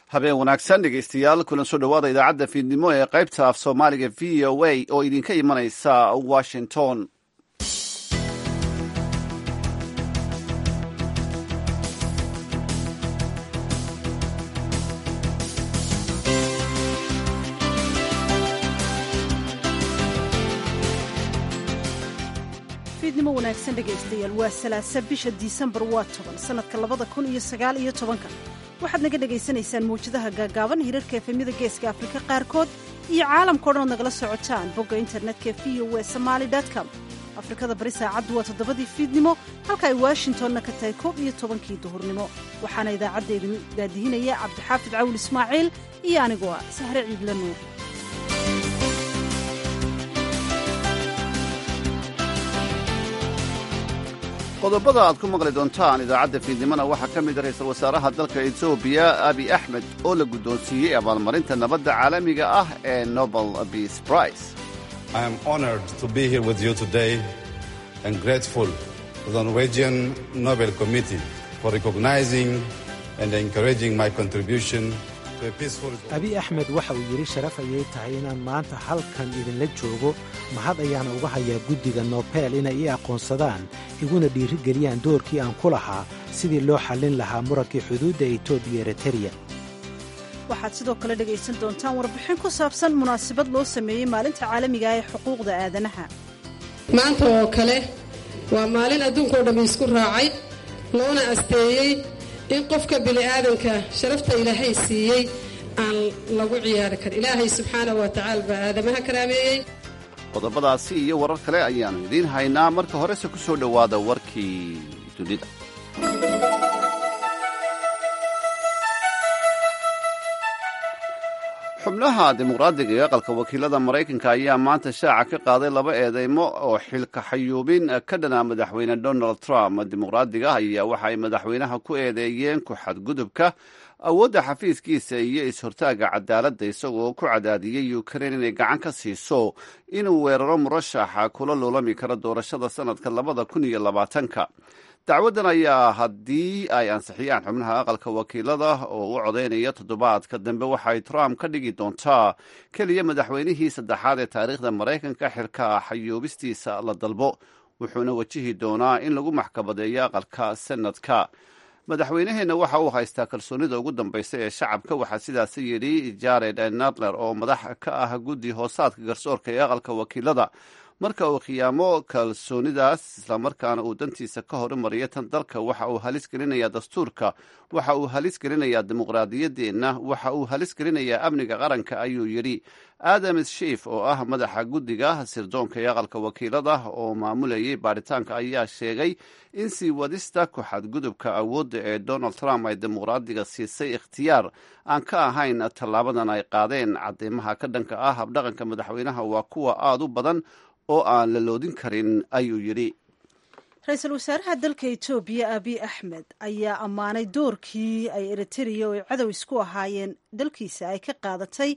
habeen wanaagsan dhegaystayaal kulan soo dhowaada idaacadda fiidnimo ee qaybta af soomaaliga v o a oo idinka imanaysa washington fiidnimo wanaagsan dhegaystayaal waa salaasa bisha disembar waa toban sannadka labada kun iyo sagaal iyo tobanka waxaad naga dhagaysanaysaan mawjadaha gaagaaban hirarka efemyada geeska afrika qaarkood iyo caalamkao dhan ood nagala socotaan bogga internetka v o e somaali com afrikada bari saacaddu waa toddobadii fiidnimo halka ay washingtonna ka tahay koob iyo tobankii duhurnimo waxaana idaacadda idin daadihinaya cabdixaafid cawil ismaaciil iyo anigoo ah sahre ciidla nuur qodobada aad ku maqli doontaan idaacadda fiidnimona waxaa ka mid a ra-iisul wasaaraha dalka etoobiya abi axmed oo la guddoonsiiyey abaalmarinta nabadda caalamiga ah ee nobel peace prize I am honored to be here with you today and grateful to the Norwegian Nobel Committee for recognizing and encouraging my contribution to a peaceful abi axmed waxa uu yidhi sharaf ayay tahay inaan maanta halkan idinla joogo mahad ayaana uga hayaa guddiga nobel inay ii aqoonsadaan iguna dhiirigeliyaan doorkii aan ku lahaa sidii loo xallin lahaa murankii xuduudda etoobiya ereteriya waxaad sidoo kale dhegaysan doontaan warbixin ku saabsan munaasabad loo sameeyey maalinta caalamiga ee xuquuqda aadanaha maanta oo kale waa maalin adduunkao dhammi isku raacay loona asteeyey in qofka bini'aadanka sharafta ilaahay siiyey aan lagu ciyaari karin ilaahay subxaana wa tacaala baa aadamaha karaameeyey qodobadaasi iyo warar kale ayaannu idiin haynaa marka horese ku soo dhowaada warkii dunida xubnaha dimuqraadiga ee aqalka wakiilada maraykanka ayaa maanta shaaca ka qaaday laba eedeymo oo xilka xayuubin ka dhana madaxweyne donald trump dimuqraadiga ayaa waxa ay madaxweynaha ku eedeeyeen ku xadgudubka awoodda xafiiskiisa iyo is-hortaaga cadaaladda isagoo ku cadaadiyey ukrain inay gacan ka siiso inuu weeraro murashaxa kula loolami karo doorashada sannadka labada kun iyo labaatanka dacwaddan ayaa haddii ay ansixiyaan xubnaha aqalka wakiilada oo u codaynaya toddobaadka dambe waxay trump ka dhigi doontaa keliya madaxweynihii saddexaad ee taariikhda maraykanka xilka xayuubistiisa la dalbo wuxuuna wajihi doonaa in lagu maxkamadeeyo aqalka senadka madaxweynaheenna waxa uu haystaa kalsoonida ugu dambaysa ee shacabka waxaa sidaasi yidhi jared nadler oo madax ka ah guddi hoosaadka garsoorka ee aqalka wakiilada marka uu khiyaamo kalsoonidaas islamarkaana uu dantiisa ka horumariyo tan dalka waxa uu halis gelinayaa dastuurka waxa uu halis gelinayaa dimuqraadiyaddeenna waxa uu halis gelinayaa amniga qaranka ayuu yidhi adam shiif oo ah madaxa guddiga sirdoonka ee aqalka wakiilada oo maamulayay baaritaanka ayaa sheegay in sii wadista ku xadgudubka awoodda ee donald trump ay dimuqraadiga siisay ikhtiyaar aan ka ahayn tallaabadan ay qaadeen cadeymaha ka dhanka ah habdhaqanka madaxweynaha waa kuwa aada u badan oo aan la loodin karin ayuu yidhi ra-iisul wasaaraha dalka etoobiya abiy axmed ayaa ammaanay doorkii ay eritrea oo ay cadow isku ahaayeen dalkiisa ay ka qaadatay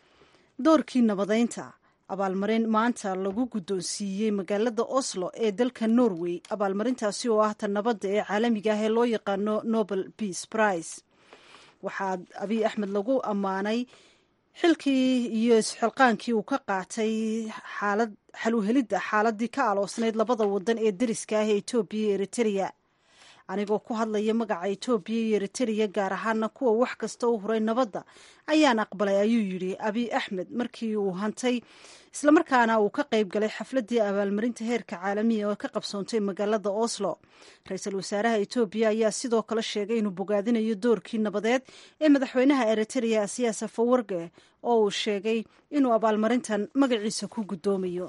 doorkii nabadeynta abaalmarin maanta lagu guddoonsiiyey magaalada oslo ee dalka norway abaalmarintaasi oo ah ta nabadda ee caalamiga ah ee loo yaqaano nobel peace prize waxaa abiy axmed lagu ammaanay xilkii iyo isxilqaankii uu ka qaatay xaalad xaluhelidda xaaladii ka aloosnayd labada wadan ee deriska ah ee etoobiya iyo eritrea anigoo ku hadlaya magaca etoobiya iyo eritrea gaar ahaana kuwa wax kasta u huray nabadda ayaan aqbalay ayuu yidhi abiy axmed markii uu hantay islamarkaana uu ka qayb galay xafladii abaalmarinta heerka caalamiya oo ka qabsoontay magaalada oslo ra-iisul wasaaraha etoobiya ayaa sidoo kale sheegay inuu bogaadinayo doorkii nabadeed ee madaxweynaha eritrea siyaasa fawarge oo uu sheegay inuu abaalmarintan magaciisa ku guddoomayo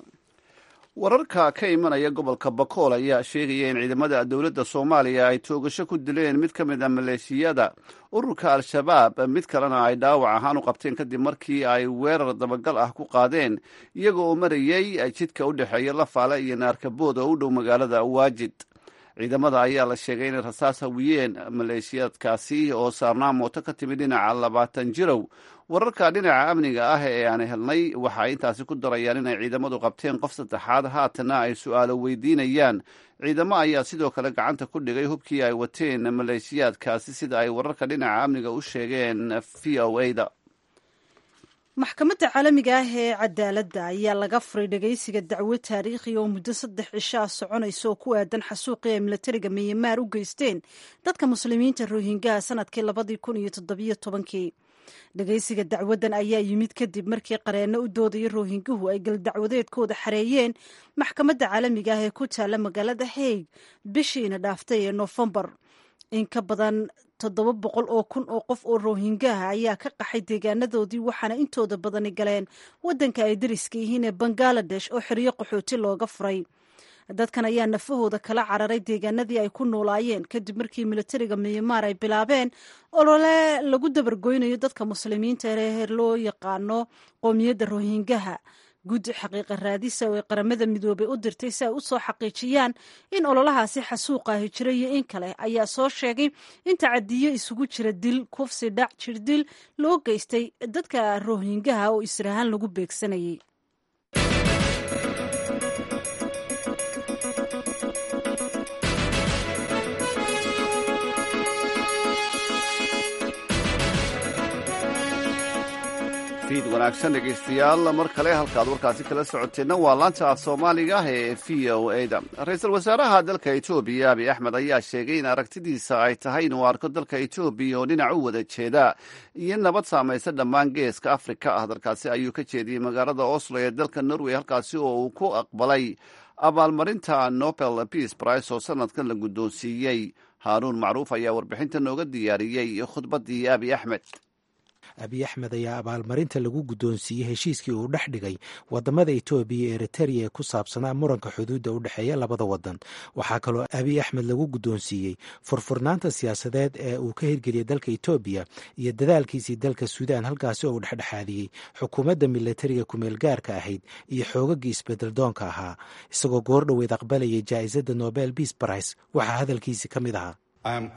wararka ka imanaya gobolka bakool ayaa sheegaya in ciidamada dowladda soomaaliya ay toogasho ku dileen mid ka mid a maleeshiyada ururka al-shabaab mid kalena ay dhaawac ahaan u qabteen kadib markii ay weerar dabagal ah ku qaadeen iyagoo marayey jidka u dhexeeya lafaale iyo naarkabood oo u dhow magaalada waajid ciidamada ayaa la sheegay inay rasaas hawiyeen maleeshiyaadkaasi oo saarnaa mooto ka timid dhinaca labaatan jirow wararka dhinaca amniga ah ee aan helnay waxa ay intaasi ku darayaan inay ciidamadu qabteen qof saddexaad haatana ay su-aalo weydiinayaan ciidamo ayaa sidoo kale gacanta ku dhigay hubkii ay wateen maleeshiyaadkaasi sida ay wararka dhinaca amniga u sheegeen v o a da maxkamadda caalamiga ah ee cadaaladda ayaa laga furay dhegaysiga dacwo taariikhi oo muddo saddex cisho ah soconaysa oo ku aadan xasuuqii ay milatariga miyamaar u geysteen dadka muslimiinta rohingaha sanadkii labadii kun iyo toddobiyo tobankii dhegaysiga dacwaddan ayaa yimid kadib markii qareenno u doodaya rohinguhu ay galdacwadeedkooda xareeyeen maxkamadda caalamiga ah ee ku taalla magaalada haig bishiina dhaaftay ee noofembar in ka badan toddoba boqol oo kun oo qof oo rohingaha ayaa ka qaxay deegaanadoodii waxaana intooda badani galeen waddanka ay dariska yihiin ee bangaladesh oo xeryo qaxooti looga furay dadkan ayaa nafahooda kala cararay deegaanadii ay ku noolaayeen kadib markii militariga miyamaar ay bilaabeen olole lagu dabargoynayo dadka muslimiinta ee loo yaqaano qoomiyadda rohingaha guddi xaqiiqa raadisa oo ay qaramada midoobay u dirtay si ay u soo xaqiijiyaan in ololahaasi xasuuqahi jira iyo in kale ayaa soo sheegay in tacadiyo isugu jira dil kufsi dhac jirdil loo geystay dadka rohingaha oo israahaan lagu beegsanayay fiid wanaagsan dhegaystayaal mar kale halkaad warkaasi kala socoteenna waa laanta af soomaaliga ah ee v o a da ra-iisul wasaaraha dalka etoobiya abiy axmed ayaa sheegay in aragtidiisa ay tahay inuu arko dalka etoobiya oo dhinac u wada jeeda iyo nabad saamaysa dhammaan geeska afrika ah dalkaasi ayuu ka jeediyey magaalada oslo ee dalka norway halkaasi oo uu ku aqbalay abaalmarinta nobel peace price oo sanadkan la guddoonsiiyey haaruun macruuf ayaa warbixinta nooga diyaariyey khudbaddii abiy axmed abiy axmed ayaa abaalmarinta lagu guddoonsiiyey heshiiskii uu dhex dhigay wadamada etoobiya iyo eritereya ee ku saabsanaa muranka xuduudda u dhexeeya labada wadan waxaa kaloo abiy axmed lagu guddoonsiiyey furfurnaanta siyaasadeed ee uu ka hirgeliyey dalka etoobiya iyo dadaalkiisii dalka suudaan halkaasi oo uu dhexdhexaadiyey xukuumadda milatariga kumeel gaarka ahayd iyo xoogagii isbedeldoonka ahaa isagoo goordhoweed aqbalayay jaa'isadda nobel peace price waxaa hadalkiisii ka mid ahaa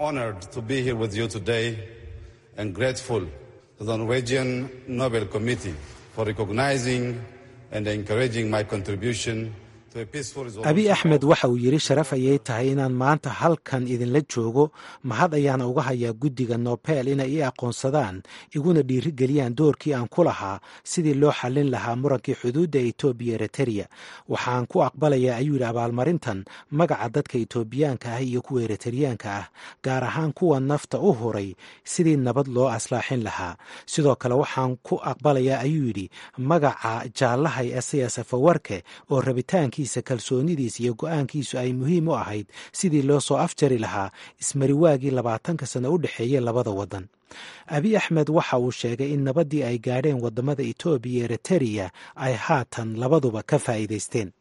to the Norwegian Nobel Committee for recognizing and encouraging my contribution abiy axmed waxa uu yidhi sharaf ayay tahay inaan maanta halkan idinla joogo mahad ayaana uga hayaa guddiga nobel inay ii aqoonsadaan iguna dhiirigeliyaan doorkii aan ku lahaa sidii loo xallin lahaa murankii xuduudda etoobiya eritereya waxaan ku aqbalayaa ayuu yidhi abaalmarintan magaca dadka etoobiyaanka ah iyo kuwa eriteryaanka ah gaar ahaan kuwa nafta u huray sidii nabad loo aslaaxin lahaa sidoo kale waxaan ku aqbalayaa ayuu yidhi magaca jaallahay esayas afawarke oo rabitaanki kalsoonidiisa iyo go-aankiisu ay muhiim u ahayd sidii loo soo afjari lahaa ismariwaagii labaatanka sano u dhexeeyey labada wadan abiy axmed waxa uu sheegay in nabaddii ay gaadheen wadamada etoobiya iyo eritereya ay haatan labaduba ka faa'iidaysteen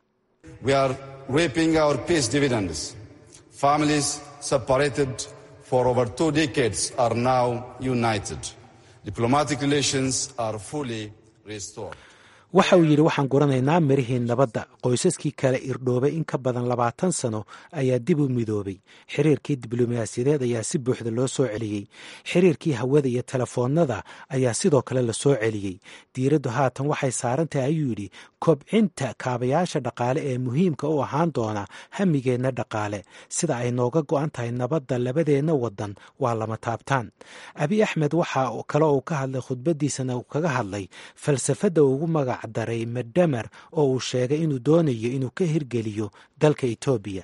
for over two decades are now united. Diplomatic relations are fully restored. waxa uu yidhi waxaan guranaynaa mirihii nabadda qoysaskii kale irdhoobay in ka badan labaatan sano ayaa dib u midoobay xiriirkii diblomaasiyadeed ayaa si buuxda loo soo celiyey xiriirkii hawada iyo telefoonnada ayaa sidoo kale la soo celiyey diiraddu haatan waxay saaran tahay ayuu yidhi kobcinta kaabayaasha dhaqaale ee muhiimka u ahaan doona hamigeenna dhaqaale sida ay nooga go-an tahay nabadda labadeenna wadan waa lama taabtaan abiy axmed waxa kale uu ka hadlay khudbadiisana uu kaga hadlay falsafadda ugu magac daray medhamer oo uu sheegay inuu doonayo inuu ka hirgeliyo dalka etoobiya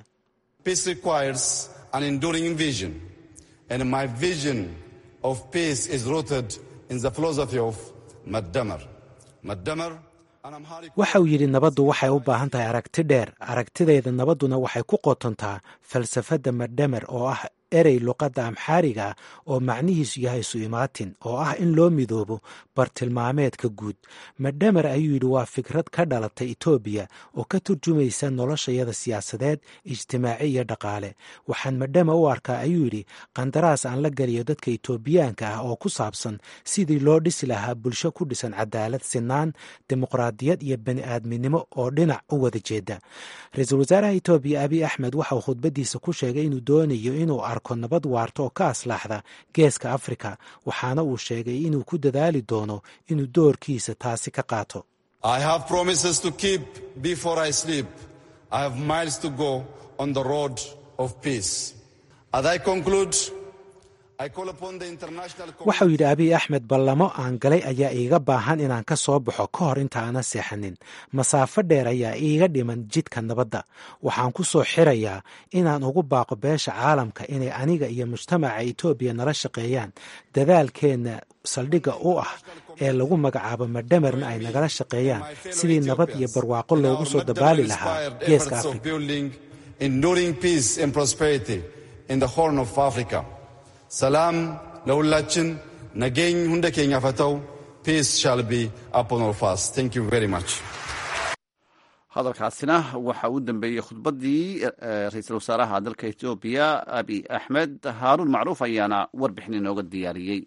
waxa uu yidhi nabaddu waxay u baahan tahay aragti dheer aragtideeda nabadduna waxay ku qotontaa falsafadda medhamer oo ah erey luqadda amxaariga oo macnihiisu yahay su-imaatin oo ah in loo midoobo bartilmaameedka guud madhamer ayuu yidhi waa fikrad ka dhalatay etoobiya oo ka turjumaysa noloshayada siyaasadeed ijtimaaci iyo dhaqaale waxaan madhama u arkaa ayuu yidhi qandaraas aan la geliyo dadka etoobiyaanka ah oo ku saabsan sidii loo dhisi lahaa bulsho ku dhisan cadaalad sinaan dimuqraadiyad iyo bani aadminimo oo dhinac u wada jeeda ra-iisul wasaaraha etoobiya abiy axmed waxa uu khudbadiisa ku sheegay inuu doonayo inuu arko nabad waarta oo ka aslaaxda geeska afrika waxaana uu sheegay inuu ku dadaali doono inuu doorkiisa taasi ka qaato waxau yidhi abiy axmed ballamo aan galay ayaa iiga baahan inaan ka soo baxo ka hor inta aanan seexanin masaafo dheer ayaa iiga dhiman jidka nabadda waxaan ku soo xirayaa inaan ugu baaqo beesha caalamka inay aniga iyo mujtamaca etoobiya nala shaqeeyaan dadaalkeenna saldhigga u ah ee lagu magacaabo madhamerna ay nagala shaqeeyaan sidii nabad iyo barwaaqo loogu soo dabaali lahaa geeska afrika ሰላም ለሁላችን ነገኝ ሁንደ ኬኛ ፈተው ፒስ ሻል ቢ አፖን ኦል ፋስ ታንክ ዩ ቬሪ ማች hadalkaasina waxa uu dambeeyey khudbaddii ra-iisul wasaaraha dalka etoobiya abiy axmed haaruun macruuf ayaana warbixin inooga diyaariyey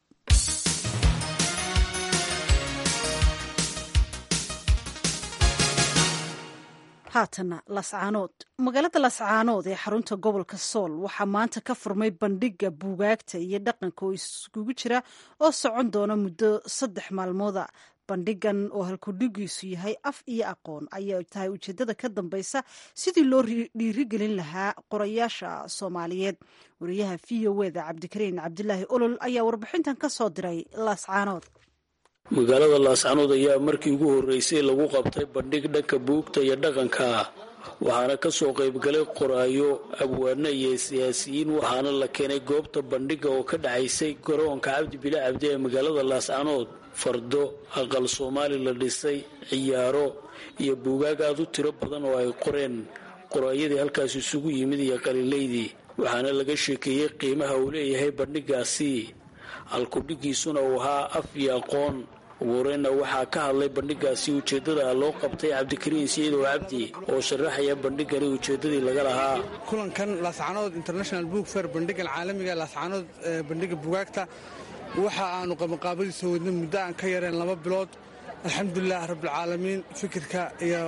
haatana lascaanood magaalada lascaanood ee xarunta gobolka sool waxaa maanta ka furmay bandhiga buugaagta iyo dhaqanka oo iskugu jira oo socon doona muddo saddex maalmooda bandhigan oo halkudhigiisu yahay af iyo aqoon ayaa tahay ujeedada ka dambeysa sidii loo dhiirigelin lahaa qorayaasha soomaaliyeed wariyaha v o eda cabdikariin cabdilaahi olol ayaa warbixintan ka soo diray lascaanood magaalada laascanood ayaa markii ugu horreysay lagu qabtay bandhig dhanka buugta iyo dhaqanka waxaana ka soo qaybgalay qoraayo abwaano iyo siyaasiyiin waxaana la keenay goobta bandhiga oo ka dhacaysay garoonka cabdi bile cabdi ee magaalada laascanood fardo aqal soomaali la dhisay ciyaaro iyo buugaag aad u tiro badan oo ay qoreen qoraayadii halkaas isugu yimid iyo qaliilaydii waxaana laga sheekeeyey qiimaha uu leeyahay bandhigaasi halkudhigiisuna uu ahaa af iyo aqoon ugu horeyna waxaa ka hadlay bandhigaasi ujeeddada loo qabtay cabdikariin siidow cabdi oo sharaxaya bandhigani ujeeddadii laga lahaa kulankan laascanood international book fair bandhigan caalamiga laascanood bandhiga bugaagta waxa aanu qabanqaabadiisa wadnay muddo aan ka yareen laba bilood alxamdulilah rabbilcaalamiin fikirka iyo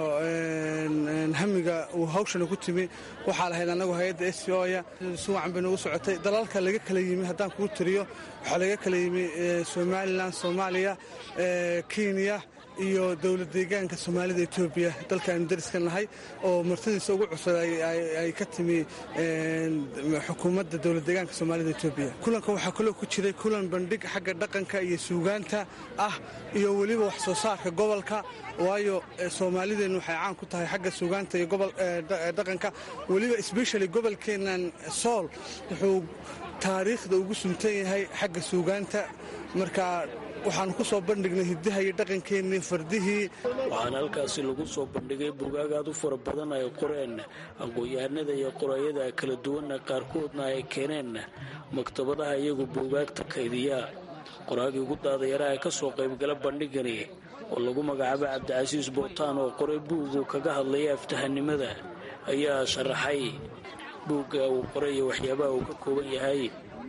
hamiga uu hawshana ku timi waxaa lahayd annagu hay-adda s c oya si wacan bay noogu socotay dalalka laga kala yimi haddaan kuu tiriyo waxaa laga kala yimi somalilan soomaaliya kenya iyo dowlad deegaanka soomaalida etoobiya dalkaanu dariska nahay oo martadiisa ugu cusub ay ka timi xukuumadda dowlad deegaanka soomaalida etoobiya kulanka waxaa kaloo ku jiray kulan bandhig xagga dhaqanka iyo suugaanta ah iyo weliba wax soo saarka gobolka waayo soomaalideennu waxay caan ku tahay xagga suugaanta iyo dhaqanka weliba sbeshali gobolkeennan sool wuxuu taariikhda ugu suntan yahay xagga suugaanta marka waxaanu ku soo bandhignay hiddaha iyo dhaqankeennii fardihii waxaana halkaasi lagu soo bandhigay bugaag aad u fara badan ay qoreen aqoon-yahanada iyo qoraayada kala duwanna qaarkoodna ay keeneen maktabadaha iyagu buugaagta kaydiya qoraagii ugu daadayaraha ka soo qaybgala bandhigani oo lagu magacaabo cabdicasiis bootaan oo qoray buugu kaga hadlaya aftahanimada ayaa sharaxay buugga uu qoray iyo waxyaabaha uu ka kooban yahay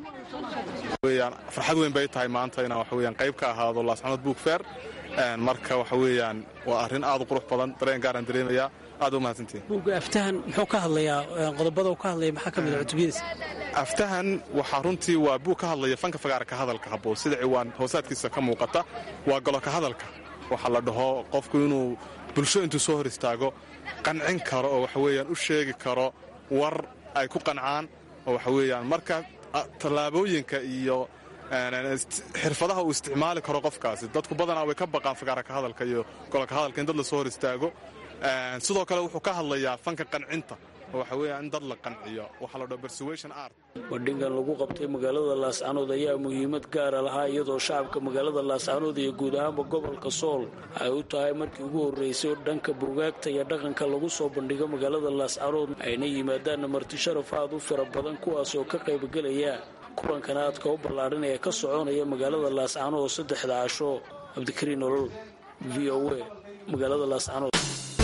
farxad weyn bay tahay maanta inaan waxaweyaan qayb ka ahaado laascanood buug feer marka waxa weeyaan waa arrin aad u qurux badan dareen gaaraan dareemayaa aad u mahadsantihin buugga aftahan muxuu ka hadlayaa qodobada uu ka hadlaya maxaa ka mid a cutubiyadiisa aftahan waxaa runtii waa buug ka hadlaya fanka fagaarka hadalka habboon sida ciwaan hoosaadkiisa ka muuqata waa goloka hadalka waxaa la dhaho qofku inuu bulsho intuu soo hor istaago qancin karo oo waxaweyaan u sheegi karo war ay ku qancaan oo waxaweyaan marka tallaabooyinka iyo xirfadaha uu isticmaali karo qofkaasi dadku badanaa way ka baqaan fagaaraka hadalka iyo gololka hadalka in dad la soo hor istaago sidoo kale wuxuu ka hadlayaa fanka qancinta waxa weeya in dad la qanciyo waxaa la dhaho persuasion art bandhigan lagu qabtay magaalada laascanood ayaa muhiimad gaara lahaa iyadoo shacabka magaalada laascanood iyo guud ahaanba gobolka sool ay u tahay markii ugu horreysay oo dhanka buugaagta iyo dhaqanka lagu soo bandhigo magaalada laascanood ayna yimaadaan marti sharaf aad u fara badan kuwaas oo ka qaybgelaya kulankan aadka u ballaadhan ee ka soconaya magaalada laascanood oo saddexda casho cabdikariin nolol v o a magaalada laascanood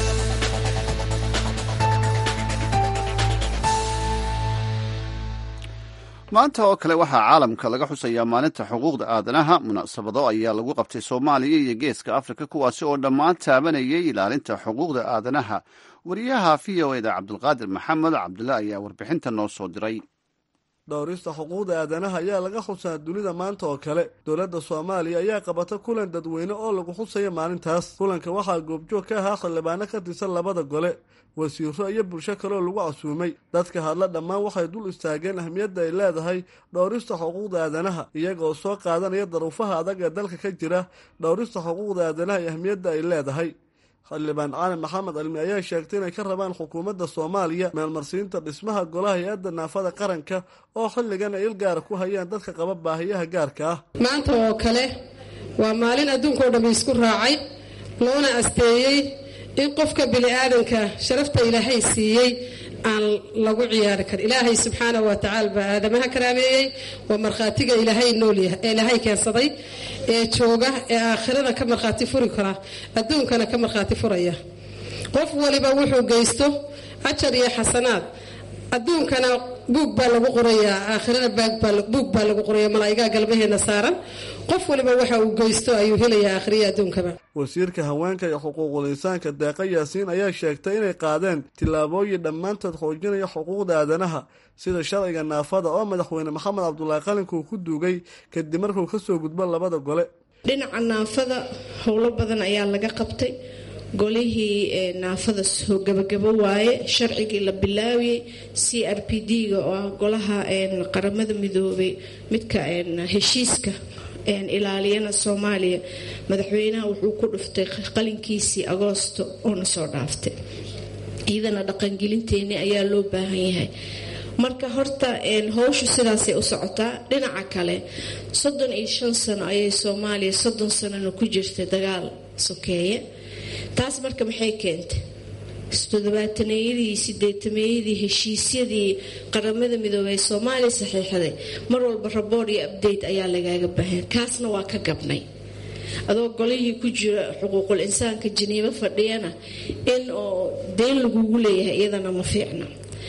maanta oo kale waxaa caalamka laga xusayaa maalinta xuquuqda aadanaha munaasabado ayaa lagu qabtay soomaaliya iyo geeska afrika kuwaasi oo dhammaan taabanayay ilaalinta xuquuqda aadanaha wariyaha v o eda cabdulqaadir maxamed cabdullah ayaa warbixinta noo soo diray dhowrista xuquuqda aadanaha ayaa laga xusaa dunida maanta oo kale dowladda soomaaliya ayaa qabata kulan dadweyne oo lagu xusaya maalintaas kulanka waxaa goobjoog ka ahaa xildhibaano ka tirsan labada gole wasiiro iyo bulsho kaleoo lagu casuumay dadka hadla dhammaan waxay dul istaageen ahmiyadda ay leedahay dhowrista xuquuqda aadanaha iyagaoo soo qaadanaya daruufaha adag ee dalka ka jira dhowrista xuquuqda aadanaha iyo ahmiyadda ay leedahay xildhibaan cali maxamed cilmi ayaa sheegtay inay ka rabaan xukuumadda soomaaliya meelmarsiinta dhismaha golaha hay-adda naafada qaranka oo xilligan ay il gaara ku hayaan dadka qaba baahiyaha gaarka ah maanta oo kale waa maalin adduunkao dhammi isku raacay loona asteeyey in qofka bini'aadanka sharafta ilaahay siiyey aan lagu ciyaari karin ilaahay subxaana wa tacaala baa aadamaha karaameeyey waa markhaatiga ilaahay noolyahay ee ilaahay keensaday ee jooga ee aakhirada ka markhaati furi kara adduunkana ka markhaati furaya qof waliba wuxuu geysto ajar iyo xasanaad adduunkana buug baa lagu qorayaa aakhirana buug baa lagu qoraya malaa'igaa galmaheena saaran qof waliba waxa uu geysto ayuu helayaa aakhiriya adduunkaba wasiirka haweenka iyo xuquuqul insaanka deeqa yaasiin ayaa sheegtay inay qaadeen tillaabooyin dhammaantood xoojinaya xuquuqda aadanaha sida sharciga naafada oo madaxweyne maxamed cabdulaahi qalinkuu ku duugay kadib markuu kasoo gudbo labada gole dhinaca naafada howlo badan ayaa laga qabtay golihii naafada soo gabagabo waaye sharcigii la bilaawiyey c r p d-ga oo ah golaha qaramada midoobay midka heshiiska ilaaliyana soomaaliya madaxweynaha wuxuu ku dhuftay qalinkiisii agoosto oona soo dhaaftay iyadana dhaqangelinteeni ayaa loo baahan yahay marka horta howshu sidaasay u socotaa dhinaca kale soddon iyo shan sano ayay soomaaliya soddon sanona ku jirtay dagaal sokeeye taas marka maxay keentay todobaataneyadii sideetameeyadii heshiisyadii qaramada midoobey ee soomaaliya saxiixday mar walba rabood iyo abdate ayaa lagaaga baahan kaasna waa ka gabnay adoo golihii ku jira xuquuqul insaanka janiibo fadhiyana in oo deen lagugu leeyahay iyadana ma fiicna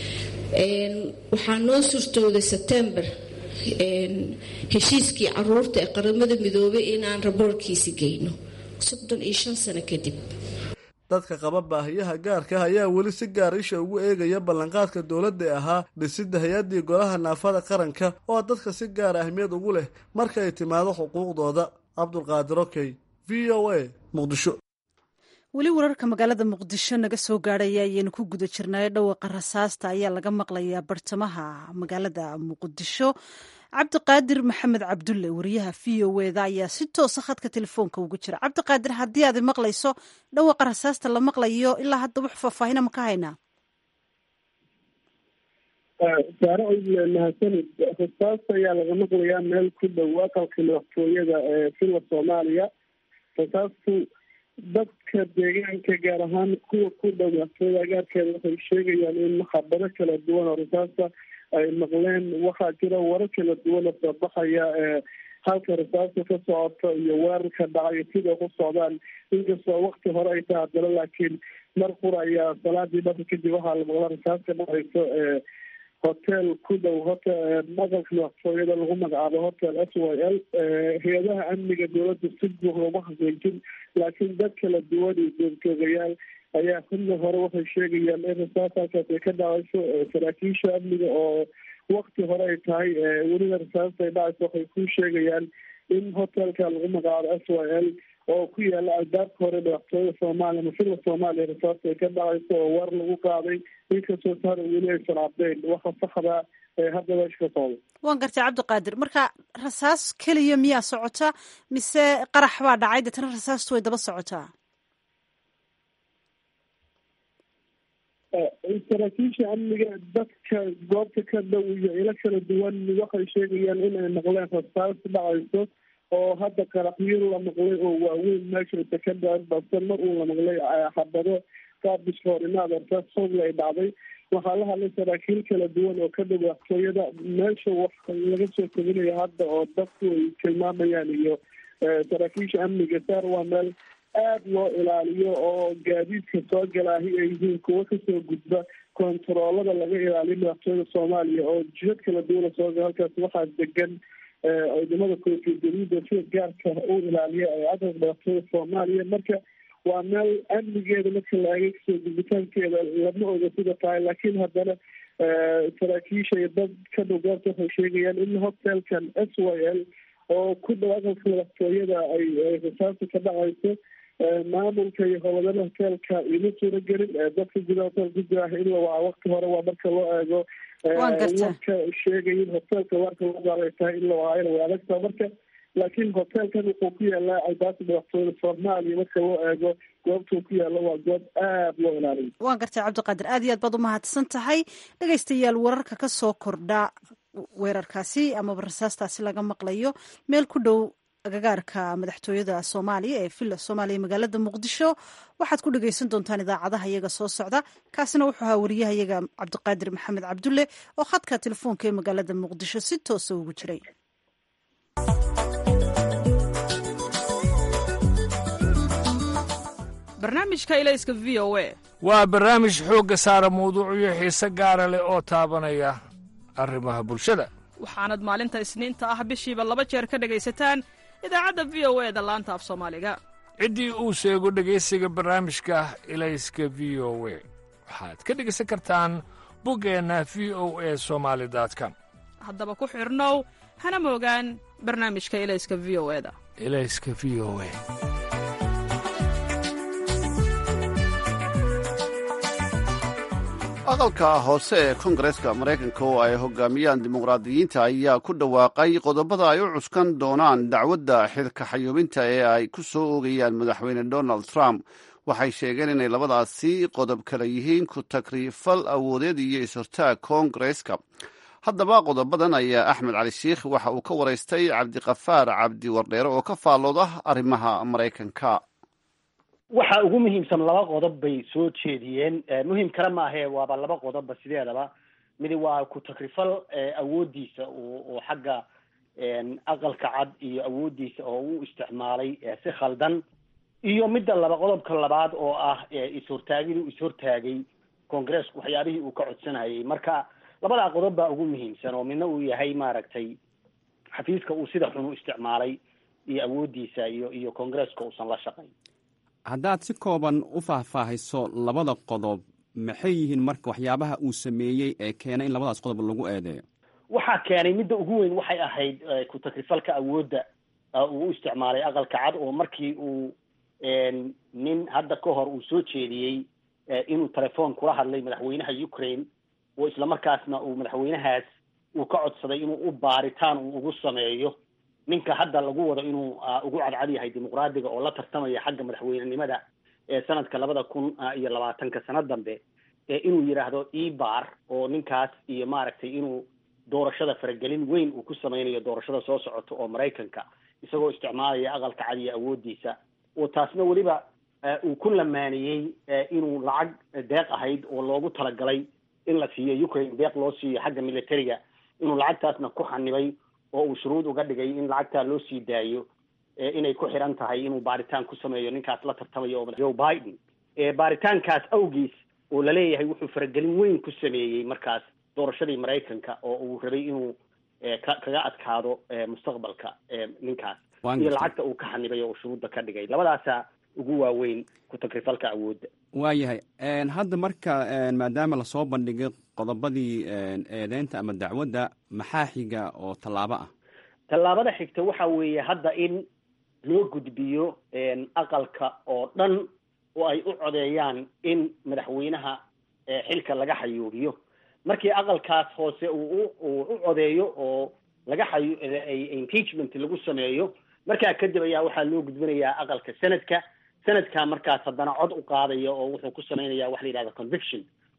waxaa noo surtooday sebtembar heshiiskii caruurta ee qaramada midoobay inaan raboorkiisi geyno soddon iyo shan sano kadib dadka qaba baahiyaha gaarka ah ayaa weli si gaar isha ugu eegaya ballanqaadka dowladda ee ahaa dhisidda hay-addii golaha naafada qaranka oo dadka si gaara ahmiyad ugu leh marka ay timaado xuquuqdooda cabdulqaadir okey v o a muqdisho weli wararka magaalada muqdisho naga soo gaadhaya ayaynu ku guda jirnaayo dhawaqa rasaasta ayaa laga maqlayaa bartamaha magaalada muqdisho cabdiqaadir maxamed cabdulle wariyaha v o eda ayaa si toosa khadka telefoonka ugu jira cabdiqaadir haddii aad maqlayso dhawaqa rasaasta la maqlayo ilaa hadda wax faahfaahina ma ka haynaa saare oyle mahadsanid rasaasta ayaa laga maqlayaa meel ku dhow aqalka madaxtooyada ee filla soomaaliya rasaastu dadka deegaanka gaar ahaan kuwa ku dhow madaxtooyada agaarkeeda waxay sheegayaan in khabaro kala duwan oo rasaasta ay maqleen waxaa jira warar kala duwan oo soo baxaya ee halka rasaasta ka socoto iyo weerarka dhacay sida ku socdaan inkastoo wakti hore ay tahay haddana laakiin mar qura ayaa salaadii dharka kadib waxaa la maqla rasaas ka dhacayso ee hotel ku dhow hota aqalka madaxtooyada lagu magacaabo hotel s y l hay-adaha amniga dowladda si buuxda uma xaqiijin laakiin dad kala duwan iyo joogtoogayaal ayaa xilli hore waxay sheegayaan in rasaas halkaas ay ka dhacayso saraakiisha amniga oo wakti hore ay tahay weliba rasaasta ay dhacayso waxay ku sheegayaan in hotelka lagu magacaabo s y l oo ku yaala albaabka hore madaxtooyada soomaaliya mafila soomaaliya rasaasta ay ka dhacayso oo war lagu qaaday inkastoo sahar weli aysan caddeyn waxa saxda ee hadda meesha ka socda waan gartay cabdiqaadir marka rasaas keliya miyaa socota mise qarax baa dhacay deetana rasaastu way daba socotaa saraakiisha amniga dadka goobta ka dhow iyo ilo kala duwan waxay sheegayaan in ay maqleen rasaas dhacayso oo hadda qaraxyo la maqlay oo waaweyn meesha ka dhacen balse mar uu la maqlay xabado qaabishka horimaad arkaas howla ay dhacday waxaa la hadlay saraakiil kala duwan oo ka dhow waxtooyada meesha wax laga soo teginaya hadda oo dadku ay tilmaamayaan iyo saraakiisha amniga saar waa meel aada loo ilaaliyo oo gaadiidka soo galaahi ay yihiin kuwo kasoo gudba kontaroolada laga ilaaliyo madaxtooyada soomaaliya oo jihad kala duwana soo gala halkaas waxaa degan ciidamada koofiya daliida sida gaarka u ilaaliya ee cadanka madaxtooyada soomaaliya marka waa meel amnigeeda marka la eegay kasoo gudbitaankeeda lama oga sida tahay laakiin haddana saraakiisha iyo dad ka dhow goobta waxay sheegayaan in hotelkan s y l oo ku dhow aqalka madaxtooyada ay rasaasta ka dhacayso maamulka iyo howlgada hoteelka ima suuro gelin dadka guda hotel ku jira in la waca wakti hore waa marka loo eego warka sheegaya in hoteelka warka loo gaalay tahay in la wacaayna way adagtaa marka laakiin hoteelkan wuxuu ku yaalaa albaabka madaxtooyada soomaaliya marka loo eego goobtuu ku yaalo waa goob aada loo ilaaliyo waan gartay cabdiqaadir aad iyo aad baad umahadsan tahay dhegaystayaal wararka ka soo kordha weerarkaasi amaba rasaastaasi laga maqlayo meel ku dhow agagaarka madaxtooyada soomaaliya ee villa soomaaliya magaalada muqdisho waxaad ku dhegaysan doontaan idaacadaha iyaga soo socda kaasina wuxuu ahaa wariyaha iyaga cabdiqaadir maxamed cabdulle oo khadka telefoonka ee magaalada muqdisho si toosa ugu jiray barnaamijka ilayska v o a waa barnaamij xoogga saara mawduucyo xiise gaara leh oo taabanaya arrimaha bulshada waxaanad maalinta isniinta ah bishiiba laba jeer ka dhegaysataan idaacadda v o e da laanta af soomaaliga ciddii uu sheego dhegaysiga barnaamijka ilayska v o we waxaad ka dhegaysan kartaan buggeenna v o e somaali com haddaba ku xidhnow hana moogaan barnaamijka ilayska v o e da ilayska v o e aqalka hoose ee kongareska maraykanka oo ay hogaamiyaan dimuqraadiyiinta ayaa ku dhawaaqay qodobada ay u cuskan doonaan dacwadda xilka xayuubinta ee ay ku soo oogayaan madaxweyne donald trump waxay sheegeen inay labadaasi qodob kale yihiin ku takriifal awoodeed iyo is-hortaag kongareska haddaba qodobadan ayaa axmed cali sheikh waxa uu ka waraystay cabdiqafaar cabdi wardheere oo ka faallooda arrimaha maraykanka waxa ugu muhiimsan laba qodob bay soo jeediyeen muhiim kale maahae waaba laba qodobba sideedaba midi waa ku takrifal awoodiisa oo xagga aqalka cad iyo awoodiisa oo u isticmaalay si khaldan iyo midda laba qodobka labaad oo ah is-hortaagiduu is-hortaagay congaresku waxyaabihii uu ka codsanayay marka labadaa qodob baa ugu muhiimsan oo midna uu yahay maaragtay xafiiska uu sida xun u isticmaalay iyo awoodiisa iyo iyo congareska uusan la shaqayn haddaad si kooban u faahfaahiso labada qodob maxay yihiin marka waxyaabaha uu sameeyey ee keenay in labadaas qodob lagu eedeeyo waxaa keenay midda ugu weyn waxay ahayd ku takrifalka awoodda uu u isticmaalay aqalka cad oo markii uu nin hadda ka hor uu soo jeediyey inuu telefoon kula hadlay madaxweynaha ukraine oo islamarkaasna uu madaxweynahaas uu ka codsaday inuu u baaritaan uu ugu sameeyo ninka hadda lagu wado inuu ugu cadcad yahay dimuqraadiga oo la tartamaya xagga madaxweynenimada ee sanadka labada kun iyo labaatanka sano dambe inuu yidhaahdo ebar oo ninkaas iyo maaragtay inuu doorashada faragelin weyn uu ku sameynayo doorashada soo socota oo maraykanka isagoo isticmaalaya aqalka cad iyo awoodiisa oo taasna weliba uu ku lamaaniyey inuu lacag deeq ahayd oo loogu talagalay in la siiyo ukraine deeq loo siiyo xagga militariga inuu lacagtaasna ku xanibay oo uu shuruud uga dhigay in lacagtaa loo sii daayo inay ku xiran tahay inuu baaritaan ku sameeyo ninkaas la tartamayo oo joe biden baaritaankaas awgiis oo laleeyahay wuxuu faragelin weyn ku sameeyey markaas doorashadii maraykanka oo uu rabay inuu kaga adkaado mustaqbalka ninkaas iyo lacagta uu ka xanibay oo shuruudda ka dhigay labadaasaa ugu waaweyn ku takrifalka awoodda waayahay hadda marka maadaama lasoo bandhigay qodobadii eedeynta ama dacwadda maxaa xiga oo tallaabo ah tallaabada xigta waxa weeye hadda in loo gudbiyo aqalka oo dhan oo ay u codeeyaan in madaxweynaha xilka laga xayuubiyo markii aqalkaas hoose uu u codeeyo oo laga xayu impeachment lagu sameeyo markaa kadib ayaa waxaa loo gudbinayaa aqalka senadka senadka markaas haddana cod u qaadaya oo wuxuu ku sameynaya waxa la yidhahda conviction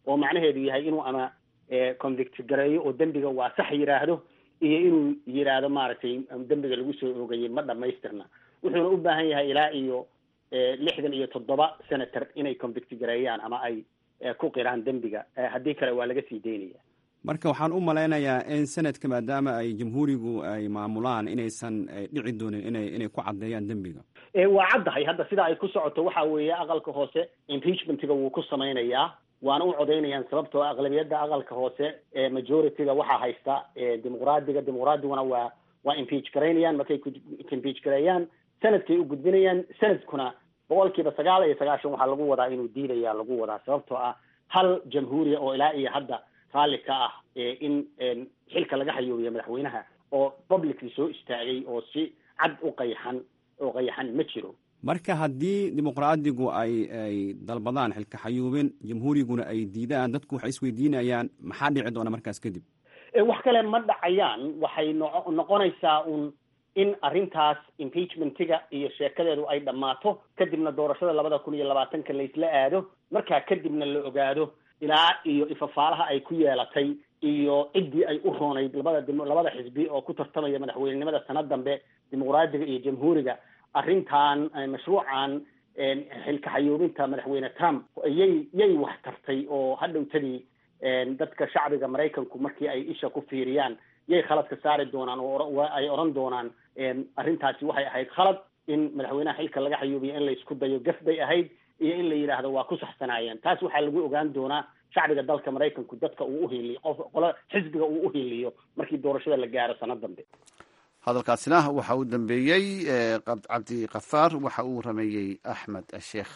oo macnaheedu yahay inuu ama convict gareeyo oo dembiga waa sax yidhaahdo iyo inuu yidhaahdo maaragtay dembiga lagu soo oogayay ma dhamaystirna wuxuuna u baahan yahay ilaa iyo lixdan iyo toddoba senator inay convict gareeyaan ama ay ku qiraan dembiga haddii kale waa laga sii daynaya marka waxaan u malaynayaa in sanadka maadaama ay jamhuurigu ay maamulaan inaysan dhici doonin inay inay ku caddeeyaan dembiga waa caddahay hadda sida ay ku socoto waxa weeye aqalka hoose impeachmentiga wuu ku samaynayaa waana u codaynayaan sababtoo aqlabiyadda aqalka hoose ee majorityga waxaa haysta dimuqraadiga dimuqraadiguna waa waa impeach garaynayaan markay impeach gareeyaan sanadkay u gudbinayaan sanadkuna boqol kiiba sagaal iyo sagaashan waxaa lagu wadaa inuu diidaya lagu wadaa sababtoo ah hal jamhuuriya oo ilaa iyo hadda raalli ka ah in xilka laga hayoobiya madaxweynaha oo publicly soo istaagay oo si cad u qayaxan oo qayaxan ma jiro marka haddii dimuqraadigu ay ay dalbadaan xilka xayuubin jamhuuriguna ay diidaan dadku waxay isweydiinayaan maxaa dhici doona markaas kadib wax kale ma dhacayaan waxay no noqonaysaa un in arrintaas impeachmentiga iyo sheekadeedu ay dhammaato kadibna doorashada labada kun iyo labaatanka laysla aado markaa kadibna la ogaado ilaa iyo ifafaalaha ay ku yeelatay iyo ciddii ay u roonayd labada labada xisbi oo ku tartamaya madaxweynenimada sanad dambe dimuqraadiga iyo jamhuuriga arrintan mashruucan xilka xayuubinta madaxweyne trump yay yay wax tartay oo hadhowtadii dadka shacbiga maraykanku markii ay isha ku fiiriyaan yay khaladka saari doonaan oo ay odhan doonaan arrintaasi waxay ahayd khalad in madaxweynaha xilka laga xayuubiya in la isku dayo gaf bay ahayd iyo in la yidhaahdo waa ku saxsanaayeen taas waxaa lagu ogaan doonaa shacbiga dalka maraykanku dadka uu uhiiliyo qof qolo xisbiga uu uhiiliyo markii doorashada la gaaro sanad dambe hadalkaasina waxa uu dambeeyey cabdi kafaar waxa uu rameeyey axmed sheekh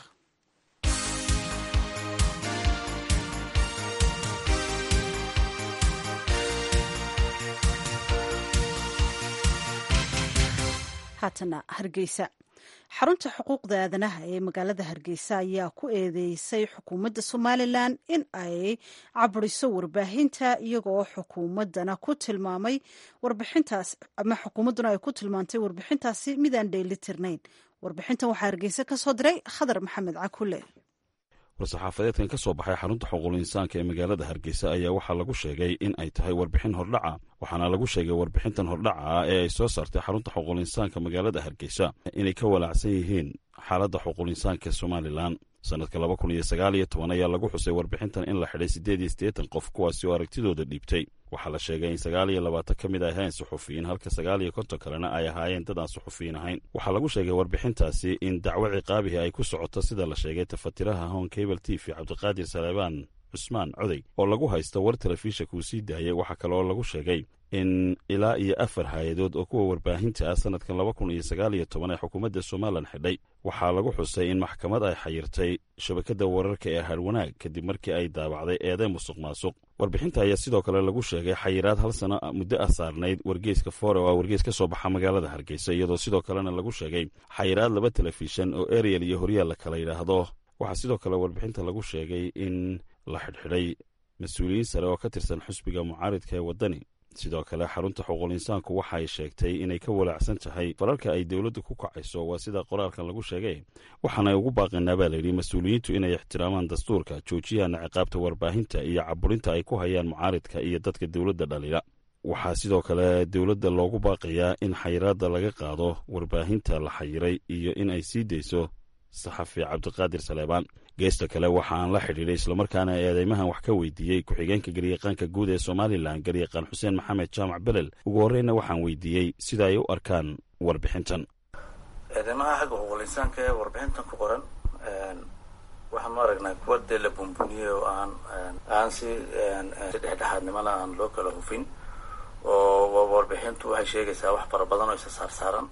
haatana hargeysa xarunta xuquuqda aadanaha ee magaalada hargeysa ayaa ku eedeysay xukuumadda somalilan in ay caburiso warbaahinta iyagoo xukuumadana ku tilmaamay warbixintaas ama xukuumadduna ay ku tilmaantay warbixintaasi midaan dheelitirnayn warbixintan waxaa hargeysa ka soo diray khadar maxamed cakule war-saxaafadeedkan ka soo baxay xarunta xuquuqul insaanka ee magaalada hargeysa ayaa waxaa lagu sheegay in ay tahay warbixin hordhaca waxaana lagu sheegay warbixintan hordhaca ah ee ay soo saartay xarunta xuquuqul insaanka magaalada hargeysa inay ka walaacsan yihiin xaaladda xuquuqul insaanka ee somalilan sannadka laba kun iyo sagaal iyo toban ayaa lagu xusay warbixintan in la xidhay siddeed iyo siddeetan qof kuwaasi oo aragtidooda dhiibtay waxaa la sheegay in sagaal iyo labaatan ka mid ay ahayn suxufiyiin halka sagaal iyo konton kalena ay ahaayeen dad aan suxufiyiin ahayn waxaa lagu sheegay warbixintaasi in dacwo ciqaabihi ay ku socoto sida la sheegay tafatiraha hon cable t v cabdiqaadir saleebaan cusmaan coday oo lagu haysto war telefishanka uu sii daayay waxaa kale oo lagu sheegay in ilaa iyo afar hay-adood oo kuwa warbaahinta ah sannadkan laba kun iyo sagaal iyo toban ee xukuumadda somalilan xidhay waxaa lagu xusay in maxkamad ay xayirtay shabakadda wararka ee harwanaag kadib markii ay daabacday eeday musuq maasuq warbixinta ayaa sidoo kale lagu sheegay xayiraad hal sano muddo ah saarnayd wargeyska fore oo ah wargeys ka soo baxa magaalada hargeysa iyadoo sidoo kalena lagu sheegay xayiraad laba telefishan oo ariel iyo horyaal la kala yidhaahdo waxaa sidoo kale warbixinta lagu sheegay in la xidhxidhay mas-uuliyiin sare oo ka tirsan xusbiga mucaaridka ee waddani sidoo kale xarunta xuquuqul insaanku waxa ay sheegtay inay ka walaacsan tahay fararka ay dowladdu ku kacayso waa sida qoraalkan lagu sheegay waxaana ugu baaqinaa baa layidhi mas-uuliyiintu inay ixtiraamaan dastuurka joojiyana ciqaabta warbaahinta iyo caburinta ay ku hayaan mucaaridka iyo dadka dowladda dhalila waxaa sidoo kale dowladda loogu baaqayaa in xayiraadda laga qaado warbaahinta la xayiray iyo in ay sii dayso saxafi cabdiqaadir saleebaan geesta kale waxa aan la xidhiidhay islamarkaana eedeymahan wax ka weydiiyey ku-xigeenka garyaqaanka guud ee somalilan garyaqaan xuseen maxamed jaamac belel ugu horreynna waxaan weydiiyey sida ay u arkaan warbixintan eedeymaha xagga xuquuqul insaanka ee warbixintan ku qoran waxaanu aragnaa kuwa dee la buunbuuniyey oo aan aan si dhexdhexaadnimana aan loo kala hufin oo warbixintu waxay sheegaysaa wax fara badan oo isa saarsaaran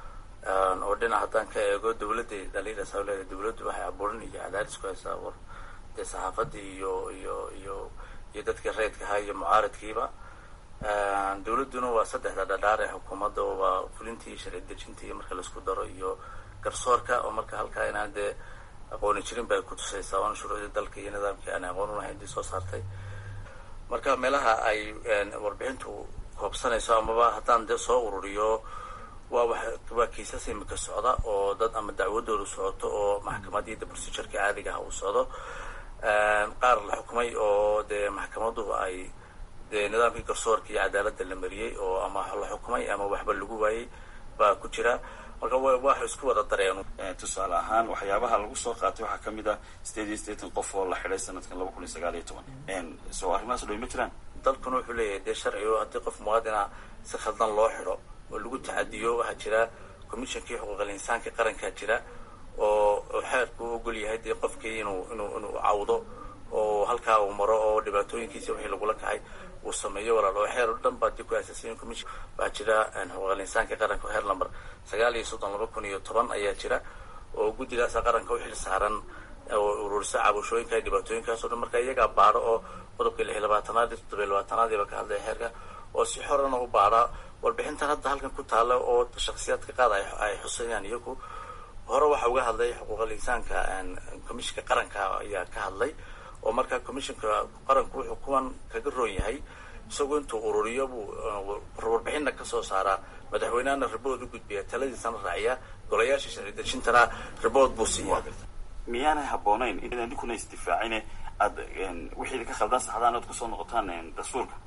oo dhinac haddaan ka eego dawladday dhaliilaysaa leeda dawladdu waxay abuurin iyo cadaadis ku haysaa war dee saxaafadii iyo iyo iyo iyo dadkii reydka ahaa iyo mucaaridkiiba dawladduna waa saddexda dhadhaar ee xukuumadda waa fulintii iyo sharci dejintii marka laisku daro iyo garsoorka oo marka halkaa inaan dee aqooni jirin bay ku tusaysaa oona shuruucdii dalka iyo nidaamkii aan aqoon unahayn dii soo saartay marka meelaha ay warbixintu koobsanayso amaba haddaan dee soo ururiyo waa waa kiisas imika socda oo dad ama dacwadoodu socoto oo maxkamadiida procedureka caadiga ah uu socdo qaar la xukumay oo dee maxkamaduhu ay dee nidaamkii garsoorka iyo cadaaladda la mariyey oo ama la xukumay ama waxba lagu waayey baa ku jira marka waxa isku wada dareen tusaale ahaan waxyaabaha lagu soo qaatay waxaa ka mid ah sideed iyo siddeetan qof oo la xidhay sanadkan laba kun iyo sagaal iyo toban soo arrimahaas dhow ma jiraan dalkuna wuxuu leeyahay dee sharci oo haddii qof muwaadina si khaldan loo xidho oo lagu tacadiyo waxaa jira commissionkii xuquuqal insaanka qarankaa jira oo xeerku u ogol yahay dee qofkii inuu inuu inuu cawdo oo halkaa uu maro oo dhibaatooyinkiisa wixii lagula kacay uu sameeyo walaal oo xeer o dhan baa dib ku aasaasayin commission waxaa jira xuquuqal insaanka qaranka xeer lamber sagaal iyo soddon laba kun iyo toban ayaa jira oo guddidaasa qaranka u xil saaran oo ururisa cabashooyinka dhibaatooyinkaas o dhan marka iyagaa baadho oo qodobka lix iyo labaatanaad iyo toddoba iyo labaatanaadiiba ka hadlaya xeerka oo si xorana u baadha warbixintan hadda halkan ku taalla oo shaksiyaadka qaad ay xusayaan iyagu hore waxa uga hadlay xuquuqal insaanka commissionka qaranka ayaa ka hadlay oo markaa commissionka qaranku wuxuu kuwan kaga roon yahay isagoo intuu ururiyo buu warbixinna kasoo saaraa madaxweynehana ribood u gudbiya taladiisana raaciya golayaasha sharci dejintana ribood buu siiya miyaanay habboonayn in idinkuna isdifaacine aad wixii ka khaldan saxdaan oad kusoo noqotaan dastuurka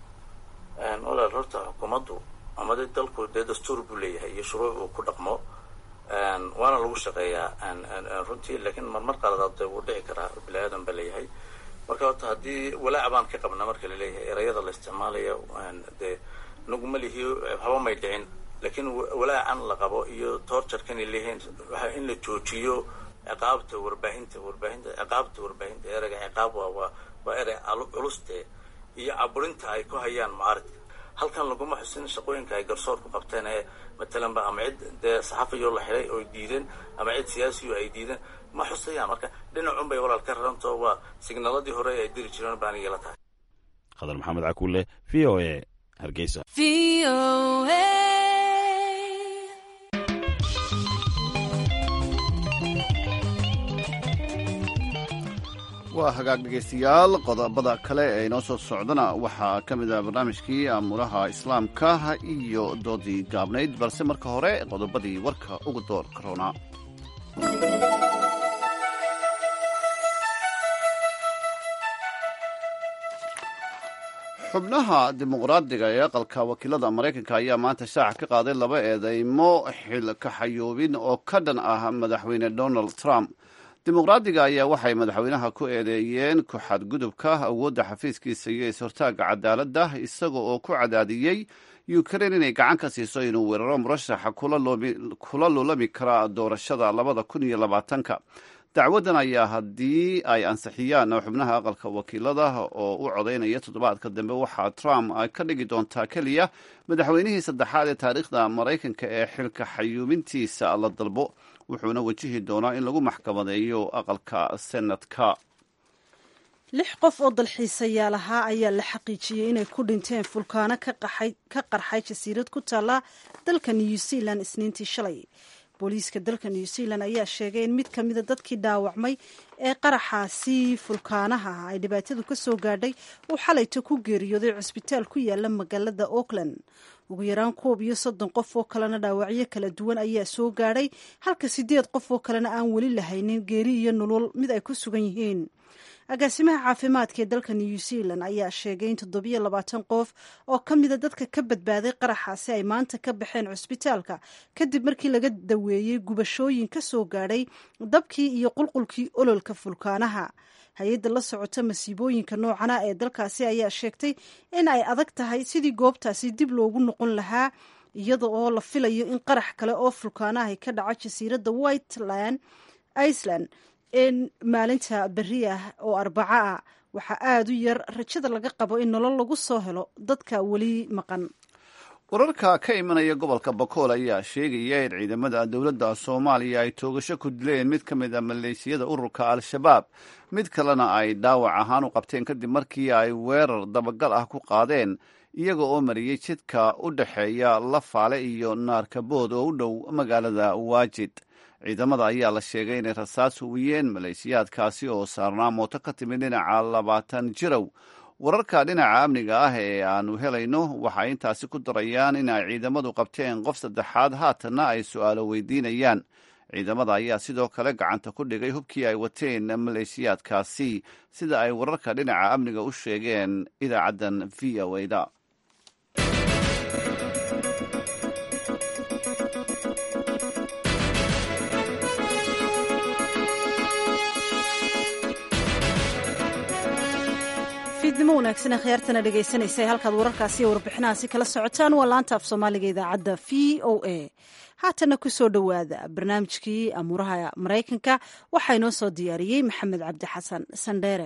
walaal horta xukuumaddu ama de dalku dee dastuur buu leeyahay iyo shuruuc uu ku dhaqmo waana lagu shaqeeyaa runtii laakiin marmar qaladaad dee wuu dhici karaa bini aadan ba leeyahay marka horta haddii walaac baan ka qabna marka laleeyahay erayada la isticmaalayo dee naguma lihi haba may dhicin laakiin walaacan la qabo iyo toorjarkan ay leeyihiin waxa in la joojiyo ciqaabta warbaahinta warbaahinta ciqaabta warbaahinta ereyga ciqaab waa waa waa erey culuste iyo caburinta ay ku hayaan mucaaridka halkan laguma xusin shaqooyinka ay garsoorku qabteen ee matalanba ama cid dee saxafiyo la xidhay oo diideen ama cid siyaasiyo ay diideen ma xusayaan marka dhinacun bay walaal ka rarantoo waa signaladii hore ay diri jireen baan igala tahay khadar maxamed cakuule v o a hargeysa waa hagaag dhegaystayaal qodobada kale ee inoo soo socdana waxaa ka mid ah barnaamijkii aamuraha islaamka iyo doodii gaabnayd balse marka hore qodobadii warka ugu door karoona xubnaha dimuqraadiga ee aqalka wakiilada maraykanka ayaa maanta shaaca ka qaaday laba eedeymo xil kaxayoobin oo ka dhan ah madaxweyne donald trump dimuqraadiga ayaa waxay madaxweynaha ku eedeeyeen ku xadgudubka awoodda xafiiskiisa iyo is-hortaagga cadaaladda isaga oo ku cadaadiyey ukrain inay gacan ka siiso inuu weeraro murashaxa kula lulami kara doorashada labada kun iyo labaatanka dacwaddan ayaa haddii ay ansixiyaan xubnaha aqalka wakiilada oo u codaynaya toddobaadka dambe waxaa trump ka dhigi doontaa keliya madaxweynihii saddexaad ee taariikhda maraykanka ee xilka xayuubintiisa la dalbo wuxuuna wajihi doonaa in lagu maxkamadeeyo aqalka senadka lix qof oo dalxiisayaal ahaa ayaa la xaqiijiyey inay ku dhinteen fulkaano ka qarxay jasiirad ku taalla dalka new zealand isniintii shalay booliiska dalka new zealand ayaa sheegay in mid ka mida dadkii dhaawacmay ee qaraxaasi fulkaanaha ay dhibaatadu ka soo gaadhay uu xalayto ku geeriyooday cusbitaal ku yaala magaalada auckland ugu yaraan koob iyo soddon qof oo kalena dhaawacyo kala duwan ayaa soo gaadhay halka sideed qof oo kalena aan weli lahaynin geeri iyo nolol mid ay ku sugan yihiin agaasimaha caafimaadka ee dalka new zealand ayaa sheegay in toddobiyo labaatan qof oo ka mida dadka ka badbaaday qaraxaasi ay maanta ka baxeen cusbitaalka kadib markii laga daweeyey gubashooyin ka soo gaadhay dabkii iyo qulqulkii ololka fulkaanaha hay-adda la socota masiibooyinka noocana ee dalkaasi ayaa sheegtay in ay adag tahay sidii goobtaasi dib loogu noqon lahaa iyada oo la filayo in qarax kale oo fulkaanaha ka dhaco jasiiradda whiteland iceland in maalinta beri ah oo arbaco ah waxaa aada u yar rajada laga qabo in nolol lagu soo helo dadka weli maqan wararka ka imanaya gobolka bakool ayaa sheegaya in ciidamada dowladda soomaaliya ay toogasho ku dileen mid ka mid a maleeshiyada ururka al-shabaab mid kalena ay dhaawac ahaan u qabteen kadib markii ay weerar dabagal ah ku qaadeen iyaga oo mariyey jidka u dhexeeya lafaale iyo naarkabood oo u dhow magaalada waajid ciidamada ayaa la sheegay inay rasaas huwiyeen maleeshiyaadkaasi oo saarnaa mooto ka timid dhinaca labaatan jirow wararka dhinaca amniga ah ee aanu helayno waxay intaasi ku darayaan in ay ciidamadu qabteen qof saddexaad haatanna ay su-aalo weydiinayaan ciidamada ayaa sidoo kale gacanta ku dhigay hubkii ay wateen maleeshiyaadkaasi sida ay wararka dhinaca amniga u sheegeen idaacaddan v o da fiidnimo wanaagsan akhyaartana dhegaysanaysa halkaad wararkaasi iyo warbixinahaasi kala socotaan waa laanta af soomaaliga idaacadda v o a haatana ku soo dhowaada barnaamijkii amuuraha maraykanka waxaa inoo soo diyaariyey maxamed cabdi xasan sandheere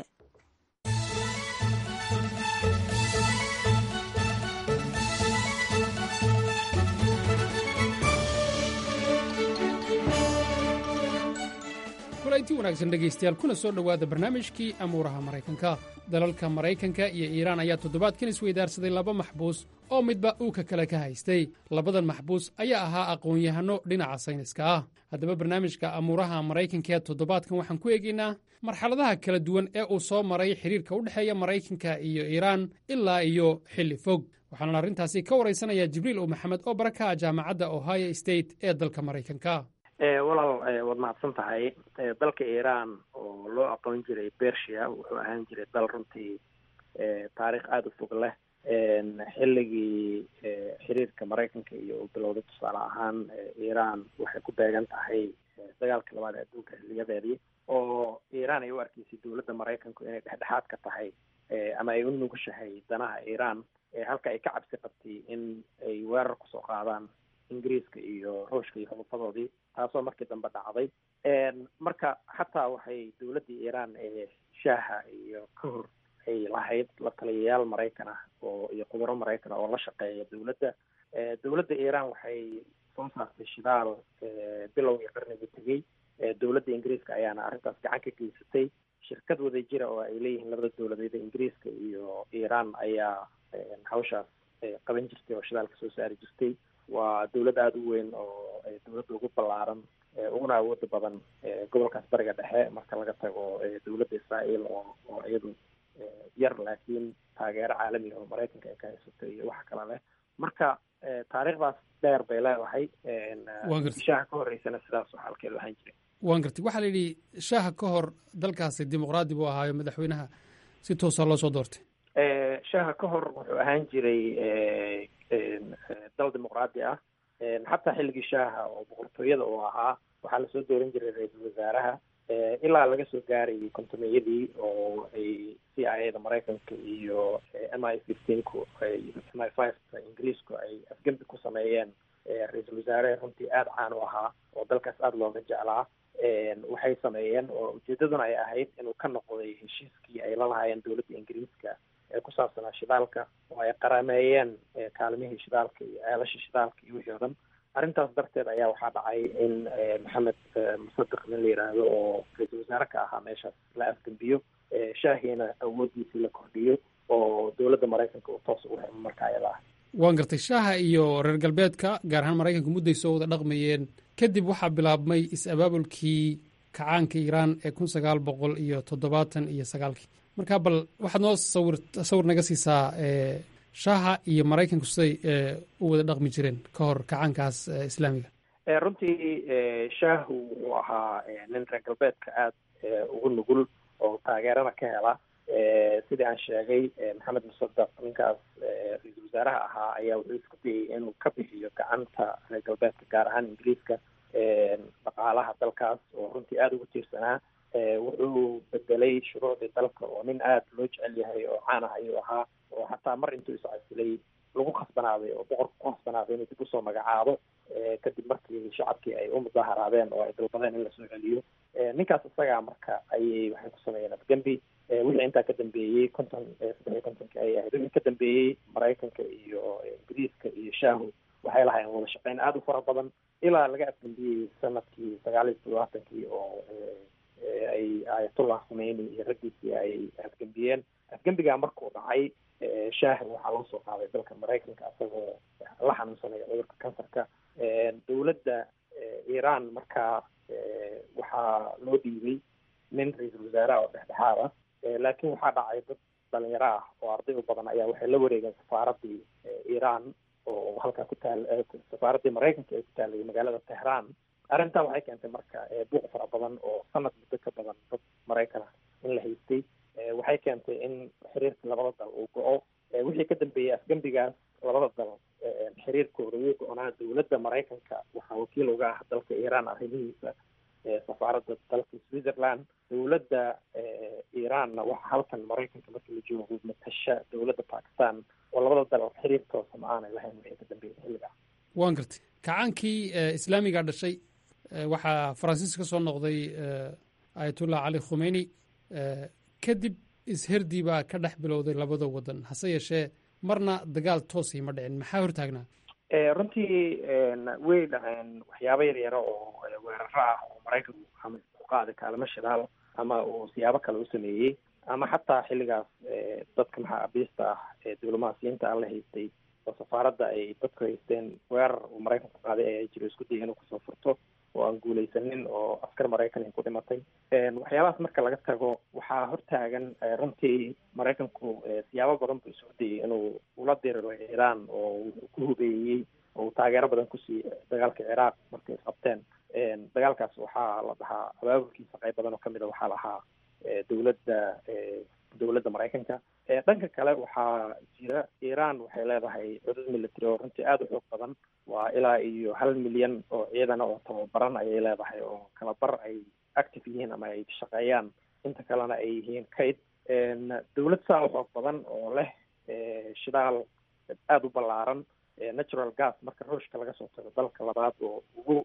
kulanti wanaagsan dhegaystayaal kuna soo dhowaada barnaamijkii amuuraha maraykanka dalalka maraykanka iyo iiraan ayaa toddobaadkan isweydaarsaday laba maxbuus oo midba uu ka kale ka haystay labadan maxbuus ayaa ahaa aqoon-yahanno dhinaca sayniska ah haddaba barnaamijka amuuraha maraykanka ee toddobaadkan waxaan ku eegaynaa marxaladaha kala duwan ee uu soo maray xidhiirka u dhexeeya maraykanka iyo iiraan ilaa iyo xilli fog waxaana arrintaasi ka waraysanayaa jibriil u maxamed oo baraka jaamacadda ohio state ee dalka maraykanka walaal waad mahadsan tahay dalka iiraan oo loo aqoon jiray bersia wuxuu ahaan jiray dal runtii taariikh aada u fog leh xilligii xiriirka maraykanka iyo uu bilowday tusaale ahaan iiraan waxay ku beegan tahay dagaalka labaad ee adduunka xiliyadeedii oo iiraan ay u arkeysay dowladda maraykanku inay dhexdhexaad ka tahay ama ay u nugushahay danaha iiraan halka ay ka cabsi qabtay in ay weerar kusoo qaadaan ingiriiska iyo ruushka iyo xudufadoodii taasoo markii dambe dhacday marka xataa waxay dowladdii iiraan ee shaaha iyo ka hor ay lahayd la taliyayaal maraykan ah oo iyo khubaro maraykan ah oo la shaqeeya dowladda dowladda iiraan waxay soo saartay shidaal bilowgii qarnigii tegey dowladda ingiriiska ayaana arrintaas gacan ka geysatay shirkad wada jira oo ay leeyihiin labada dowladeed ingiriiska iyo iiraan ayaa hawshaas qaban jirtay oo shidaalka soo saari jirtay waa dowlad aada u weyn oo dowladda ugu ballaaran uguna awooda badan gobolkaas bariga dhexe marka laga tago dowladda israael oo oo iyadu yar laakiin taageero caalamiga oo maraykanka ay ka haysato iyo waxa kale leh marka taariikhdaas dheer bay leedahay shaaha ka horeysana sidaas xaalkeedu ahaan jiray waan gartay waxaa la yidhi shaaha ka hor dalkaasi dimuqraadi buu ahaayo madaxweynaha si toosa loo soo doortay shaaha ka hor wuxuu ahaan jiray dal dimuqraadi ah xataa xilligii shaaha oo boqortooyada uu ahaa waxaa lasoo dooran jiray ra-iisul wasaaraha ilaa laga soo gaarayay kontomeyadii oo ay c i a da maraykanka iyo m i fifteenku m i five ingiriisku ay afgembi ku sameeyeen ra-iisul wasaare runtii aada caan u ahaa oo dalkaas aada looga jeclaa waxay sameeyeen oo ujeedaduna ay ahayd inuu ka noqday heshiiskii ay la lahaayeen dowladda ingiriiska ee ku saabsanaa shidaalka oo ay qarameeyeen kaalmihii shidaalka iyo ceelashii shidaalka iyo wixii o dhan arrintaas darteed ayaa waxaa dhacay in maxamed musadiq nin la yidhaahdo oo ra-iisul wasaare ka ahaa meeshaas la afgembiyo shaahiina awooddiisii la kordhiyo oo dowladda maraykanka uu toos ugu xirmo marka ayada ah waan gartay shaaha iyo reer galbeedka gaar ahaan maraykanka mudday soo wada dhaqmayeen kadib waxaa bilaabmay is-abaabulkii kacaanka iiraan ee kun sagaal boqol iyo toddobaatan iyo sagaalkii marka bal waxaad noo sawir sawir naga siisaa shaaha iyo maraykanku siday u wada dhaqmi jireen ka hor kacaankaas islaamiga runtii shaahu wuxuu ahaa nin reer galbeedka aada ugu nugul oo taageerana ka hela sidii aan sheegay maxamed musadaq ninkaas ra-iisul wasaaraha ahaa ayaa wuxuu isku dayay inuu ka bixiyo gacanta reer galbeedka gaar ahaan ingiriiska dhaqaalaha dalkaas oo runtii aada ugu tiirsanaa wuxuu bedelay shuruucdii dalka oo nin aada loo jecel yahay oo caan ah ayuu ahaa oo xataa mar intuu iscasilay lagu khasbanaaday oo boqorka ku khasbanaaday inuu dib usoo magacaabo kadib markii shacabkii ay u mudaaharaadeen oo ay dalbadeen in lasoo celiyo ninkaas isagaa marka ayay waxay ku sameeyeen afgembi wixii intaa ka dambeeyey konton saddex iyo kontonki ayay ahayd wixii ka dambeeyey maraykanka iyo ingiriiska iyo shaahu waxay lahaayeen wada shaqeyn aada u fara badan ilaa laga afgembiyey sanadkii sagaal iyo toddobaatankii oo ay ayatullah khumeyni iyo raggiisii ay afgembiyeen afgembigaa markuu dhacay shaahi waxaa loo soo qaaday dalka maraykanka isagoo la xanuunsanaya cudurka kansarka dowladda iiraan markaa waxaa loo dhiibay nin ra-iisul wasaaraha oo dhexdhexaad ah laakiin waxaa dhacay dad dhalinyaro ah oo arday u badan ayaa waxay la wareegeen safaaraddii iiraan oo halkaa ku taal safaaraddii maraykanka ee ku taalay magaalada tehraan arrintan waxay keentay marka buuq fara badan oo sanad muddo ka badan dad maraykan ah in la haystay waxay keentay in xiriirka labada dal uu go-o wixii ka dambeeyey afgembigaas labada dal xiriirkooda wuu go-onaa dowladda maraykanka waxaa wakiil uga ah dalka iiraan arrimihiisa safaaradda dalka switzerland dowladda iiraanna waxa halkan maraykanka marka la joogo matasha dowladda bakistan oo labada dal xiriir toosa ma aanay lahayn wixii ka dambeeyey xilligaas waan gartay kacaankii islaamiga dhashay waxaa faransiis ka soo noqday ayatullah cali khumeyni kadib isherdii baa ka dhex bilowday labada wadan hase yeeshee marna dagaal toosii ma dhicin maxaa hortaagnaa runtii way dhaceen waxyaabo yar yaro oo weeraro ah oo maraykanku ama ku qaaday kaalmo shidaal ama uu siyaabo kale u sameeyey ama xataa xilligaas dadka maxaa abiista ah ee diblomaasiyiinta aan la haystay oo safaaradda ay dadku haysteen weerar uu maraykanku qaaday ayaa jiro isku dayay inuu kusoo furto oo aan guulaysanin oo askar maraykan ay ku dhimatay waxyaabahaas marka laga tago waxaa hortaagan runtii maraykanku siyaabo badan buu isugu dayay inuu ula diriro iiraan oo uu ku hubeeyey oo uu taageero badan kusiiyey dagaalka ciraaq markay isqabteen dagaalkaas waxaa la dhahaa abaabulkiisa qayb badan oo kamid a waxaa lahaa dowladda dowladda maraykanka dhanka kale waxaa jira iiraan waxay leedahay cudud military oo runtii aada u xoog badan waa ilaa iyo hal milyan oo ciidana oo tababaran ayay leedahay oo kala bar ay active yihiin ama ay shaqeeyaan inta kalena ay yihiin kayd dowlad saa u xoog badan oo leh shidaal aada u ballaaran natural gas marka ruushka laga soo tago dalka labaad oo ugu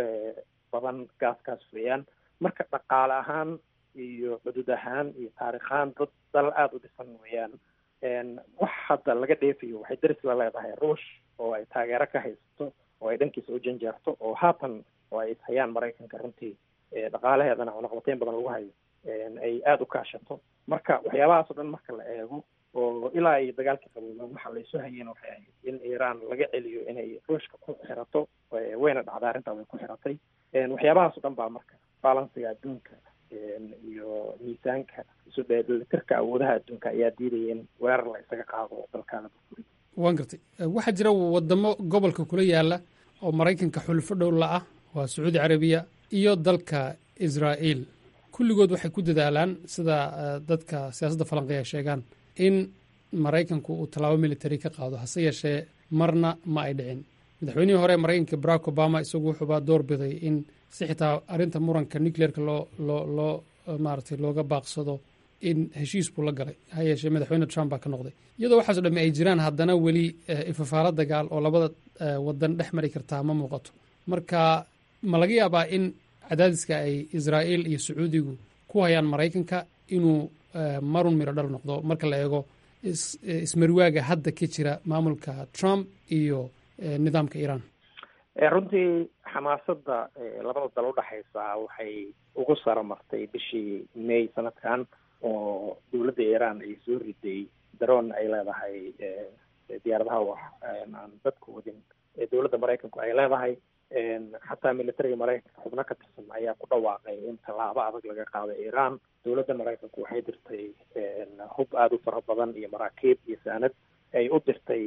badan gaaskaas weeyaan marka dhaqaale ahaan iyo cudud ahaan iyo taarikhaan dad dal aada u dhisan weeyaan wax hadda laga dheefayo waxay daris la leedahay ruush oo ay taageero ka haysato oo ay dhankiisa u janjeerto oo haatan oo ay ishayaan maraykanka runtii dhaqaalaheedana cunaqabateyn badan lagu hayo ay aada u kaashato marka waxyaabahaas o dhan marka la eego oo ilaa ay dagaalka qabooba waxa laysu hayeen waxay ahayd in iiraan laga celiyo inay ruushka ku xirato wayna dhacday arrintaa way ku xiratay waxyaabahaas o dhan baa marka balansiga adduunka iyo miisaanka isu dheelitirka awoodaha adduunka ayaa diidaya in weerar la isaga qaado dalkaana burburin waan gartay waxaa jira wadamo gobolka kula yaala oo maraykanka xulfo dhow la ah waa sacuudi carabiya iyo dalka israa'iil kulligood waxay ku dadaalaan sida dadka siyaasadda falanqeya ay sheegaan in maraykanku uu tallaabo military ka qaado hase yeeshee marna ma ay dhicin madaxweynihii hore maraykanka barack obama isagu wuxuubaa door biday in si xitaa arrinta muranka nucleerka loo loo loo maaragtay looga baaqsado in heshiis buu la galay ha yeeshee madaxweyne trump baa ka noqday iyadoo waxaaso dhamme ay jiraan haddana weli ifafaalo dagaal oo labada wadan dhex mari kartaa ma muuqato marka ma laga yaabaa in cadaadiska ay israa'iil iyo sacuudigu ku hayaan maraykanka inuu marun miro dhal noqdo marka la eego ismarwaaga hadda ka jira maamulka trump iyo nidaamka iiraan runtii xamaasadda labada dal udhexaysa waxay ugu saro martay bishii may sanadkan oo dowladda iiraan ay soo riday daroon ay leedahay diyaaradaha wax aan dadka wadin dowladda maraykanku ay leedahay xataa militariga maraykanka xubno ka tirsan ayaa ku dhawaaqay in tallaabo adag laga qaado iiraan dowladda maraykanku waxay dirtay hub aada u fara badan iyo maraakiib iyo saanad ay u dirtay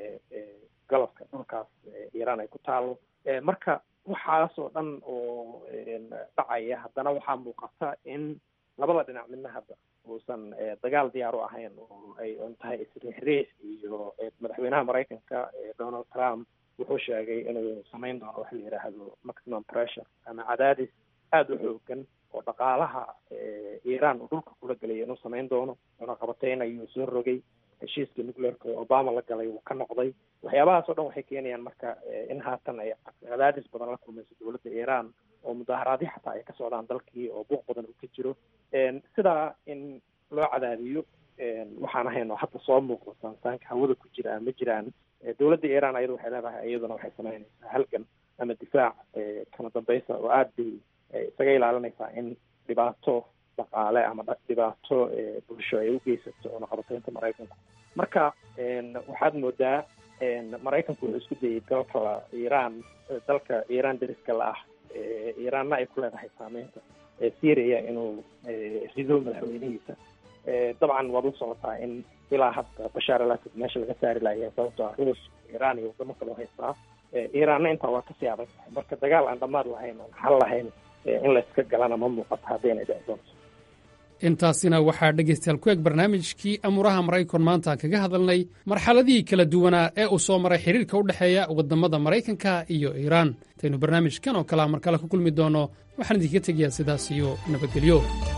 galabka dhulkaas iiraan ay ku taalo marka waxaas oo dhan oo dhacaya haddana waxaa muuqata in labada dhinac midna hadda uusan dagaal diyaar u ahayn oo ay un tahay isriixriix iyo madaxweynaha maraykanka donald trump wuxuu sheegay inuu samayn doono wax la yidhaahdo maximum pressure ama cadaadis aada u xoogan oo dhaqaalaha iiraan uu dhulka kula gelaya inuu samayn doono cunaqabateyn ayuu soo rogay heshiiska nucleerka oo obama la galay wuu ka noqday waxyaabahaas oo dhan waxay keenayaan marka in haatan ay cadaadis badan la kulmayso dowladda iiraan oo mudaaharaadyo xataa ay ka socdaan dalkii oo buuq badan uu ka jiro sidaa in loo cadaadiyo waxaan ahayn oo hadda soo muuqdo saansaanka hawada ku jira ma jiraan dowladda iiraan ayadu waxay leedahay iyaduna waxay samaynaysaa halgan ama difaac kala dambaysa oo aada bay isaga ilaalinaysaa in dhibaato dhaqaale ama dhibaato bulsho ay u geysato cunaqabateynta maraykanku marka waxaad moodaa maraykanku wuxuu isku dayay dalka iiraan dalka iiraan dariska la ah iiraanna ay ku leedahay saameynta syria inuu rido madaxweynihiisa dabcan waad u socotaa in ilaa hadda bashaar al asad meesha laga saari laaya sababto ah ruush iiraan iyo wadamo kaloo haystaa iiraanna intaa waa kasii adag tahay marka dagaal aan dhammaad lahayn aan xal lahayn in layska galana ma muuqato haddaynay dhici doonto intaasina waxaa dhegaystayaal ku eg barnaamijkii amuuraha maraykan maanta aan kaga hadalnay marxaladihii kala duwanaa ee uu soo maray xiriirka u dhexeeya waddamada maraykanka iyo iiraan intaynu barnaamijkan oo kalea mar kale ku kulmi doonno waxaan idinka tegayaa sidaas iyo nabadgelyo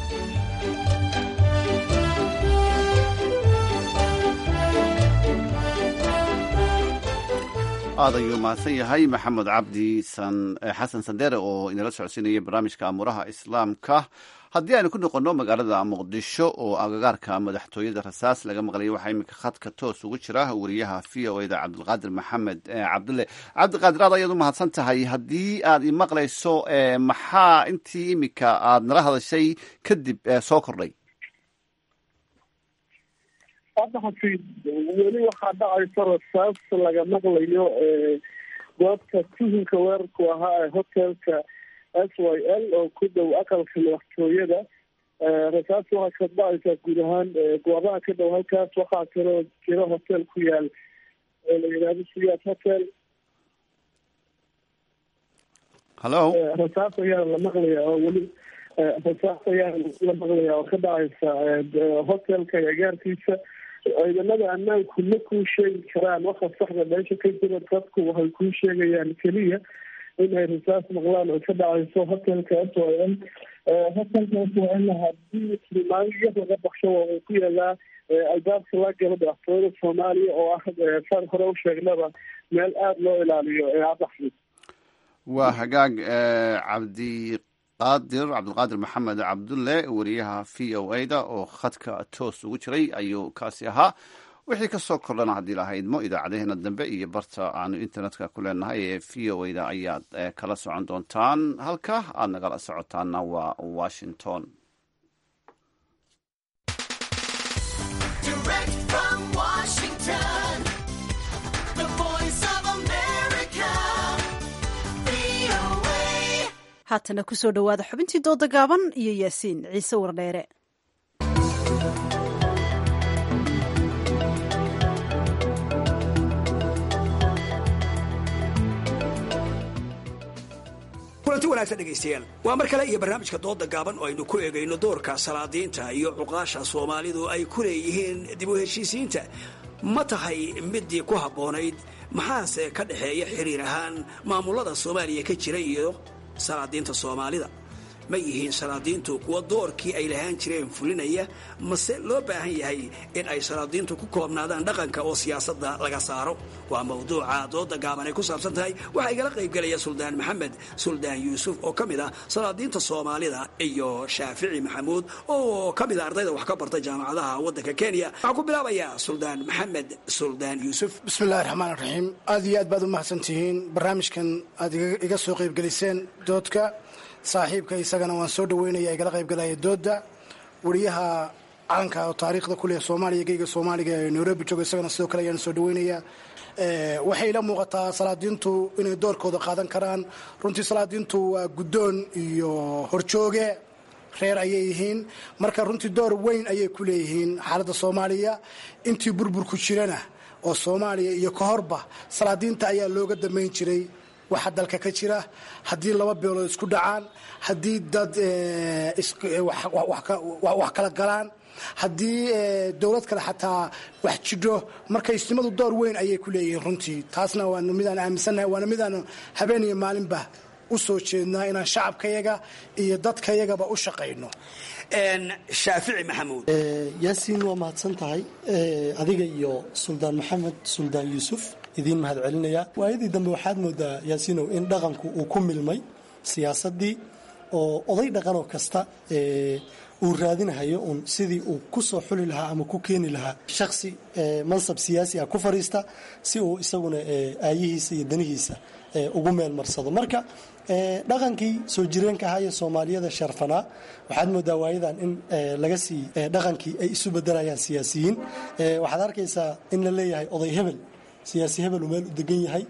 aad ayuu mahadsan yahay maxamed cabdi xasan sandere oo inala socodsiinaya barnaamijka amuuraha islaamka haddii aynu ku noqonno magaalada muqdisho oo agagaarka madaxtooyada rasaas laga maqlayay waxaa iminka khadka toos ugu jira wariyaha v o eda cabdilqaadir maxamed cabdulle cabdiqaadir aad ayaad u mahadsan tahay haddii aad imaqlayso maxaa intii iminka aad nala hadashay kadib soo kordhay hadda xafiid weli waxaa dhacaysa rasaas laga maqlayo goobta tuhunka weerarku ahaa ee hotelka s y l oo ku dhow aqalka madaxtooyada rasaas waxaa ka dhacaysaa guud ahaan goobaha ka dhow halkaas waxaa kaloo jira hotel ku yaal oo la yidhaahdo siyaad hotel hallo rasaas ayaa la maqlaya oo weli rasaas ayaa la maqlaya oo ka dhacaysa hotelka agaarkiisa ciidamada ammaanku ma kuu sheegi karaan waxa saxda meesha ka jira dadku waxay kuu sheegayaan keliya inay rasaas maqlaan oo ka dhacayso hotelka s y l hotelka s y l hadii tilmaamiyo laga baxsho waa ku yaalaa albaabka la galo madaxtooyada soomaaliya oo ah saan hore u sheegnaba meel aada loo ilaaliyo ee adaxfid waa hagaag cabdi qaadir cabdilqaadir maxamed cabdulle wariyaha v o a da oo khadka toos ugu jiray ayuu kaasi ahaa wixii ka soo kordhana haddii lahaydmo idaacadeheena dambe iyo barta aanu internetka ku leenahay ee v o a da ayaad kala socon doontaan halka aad nagala socotaana waa washington haatana kusoo dhowaada xubintii dooda gaaban iyo yaasiin ciise wardheere kulanti wanaagsan dhegaystayaal waa mar kale iyo barnaamijka dooda gaaban oo aynu ku eegayno doorka salaadiinta iyo cuqaasha soomaalidu ay ku leeyihiin dib u heshiisiinta ma tahay midii ku habboonayd maxaase ka dhexeeya xiriir ahaan maamulada soomaaliya ka jira iyo salaadiinta soomaalida ma yihiin salaadiintu kuwa doorkii ay lahaan jireen fulinaya mase loo baahan yahay in ay salaadiintu ku koobnaadaan dhaqanka oo siyaasadda laga saaro waa mawduuca dooda gaaban ay ku saabsan tahay waxaa igala qaybgelaya suldaan maxamed suldaan yuusuf oo ka mid ah salaadiinta soomaalida iyo shaafici maxamuud oo ka mid a ardayda wax ka barta jaamacadaha waddanka kenya waxaan ku bilaabayaa suldaan maxamed suldaan yuusuf bismillahi raxmaan raxiim aad iyo aad baad u mahadsantihiin barnaamijkan aad iga soo qaybgeliseen doodka saaxiibka isagana waan soo dhaweynaya igala qaybgalaya dooda wariyaha calanka oo taariikhda kuleh soomaaliya geyga soomaaliga ee nairobi jooga isagana sidoo kale ayaan soo dhaweynaya waxay ila muuqataa salaadiintu inay doorkooda qaadan karaan runtii salaadiintu waa guddoon iyo horjooge reer ayay yihiin marka runtii door weyn ayay ku leeyihiin xaaladda soomaaliya intii burburku jirana oo soomaaliya iyo ka horba salaadiinta ayaa looga damayn jiray waxa dalka ka jira haddii laba beelood isku dhacaan haddii dad wax kala galaan haddii dowlad kale xataa wax jidho marka isnimadu door weyn ayay ku leeyihiin runtii taasna waa midaan aaminsannahay waana midaan habeen iyo maalinba u soo jeednaa inaan shacabkayaga iyo dadkayagaba u shaqayno shaafici maxamuud yaasiin waa mahadsan tahay adiga iyo suldaan maxamed suldaan yuusuf idiin mahad celinaya waayadii dambe waxaad moodaa yaasiinow in dhaqanku uu ku milmay siyaasaddii oo oday dhaqanoo kasta uu raadinahayo uun sidii uu ku soo xuli lahaa ama ku keeni lahaa shakhsi mansab siyaasi ah ku fadhiista si uu isaguna aayihiisa iyo danihiisa ugu meel marsado marka dhaqankii soo jireenka ahaa iyo soomaaliyada sharfanaa waxaad moodaa waayadan in laga sii dhaqankii ay isu bedelayaan siyaasiyiin waxaad arkaysaa in la leeyahay oday hebel siyaasi hebel uu meel u degan yahay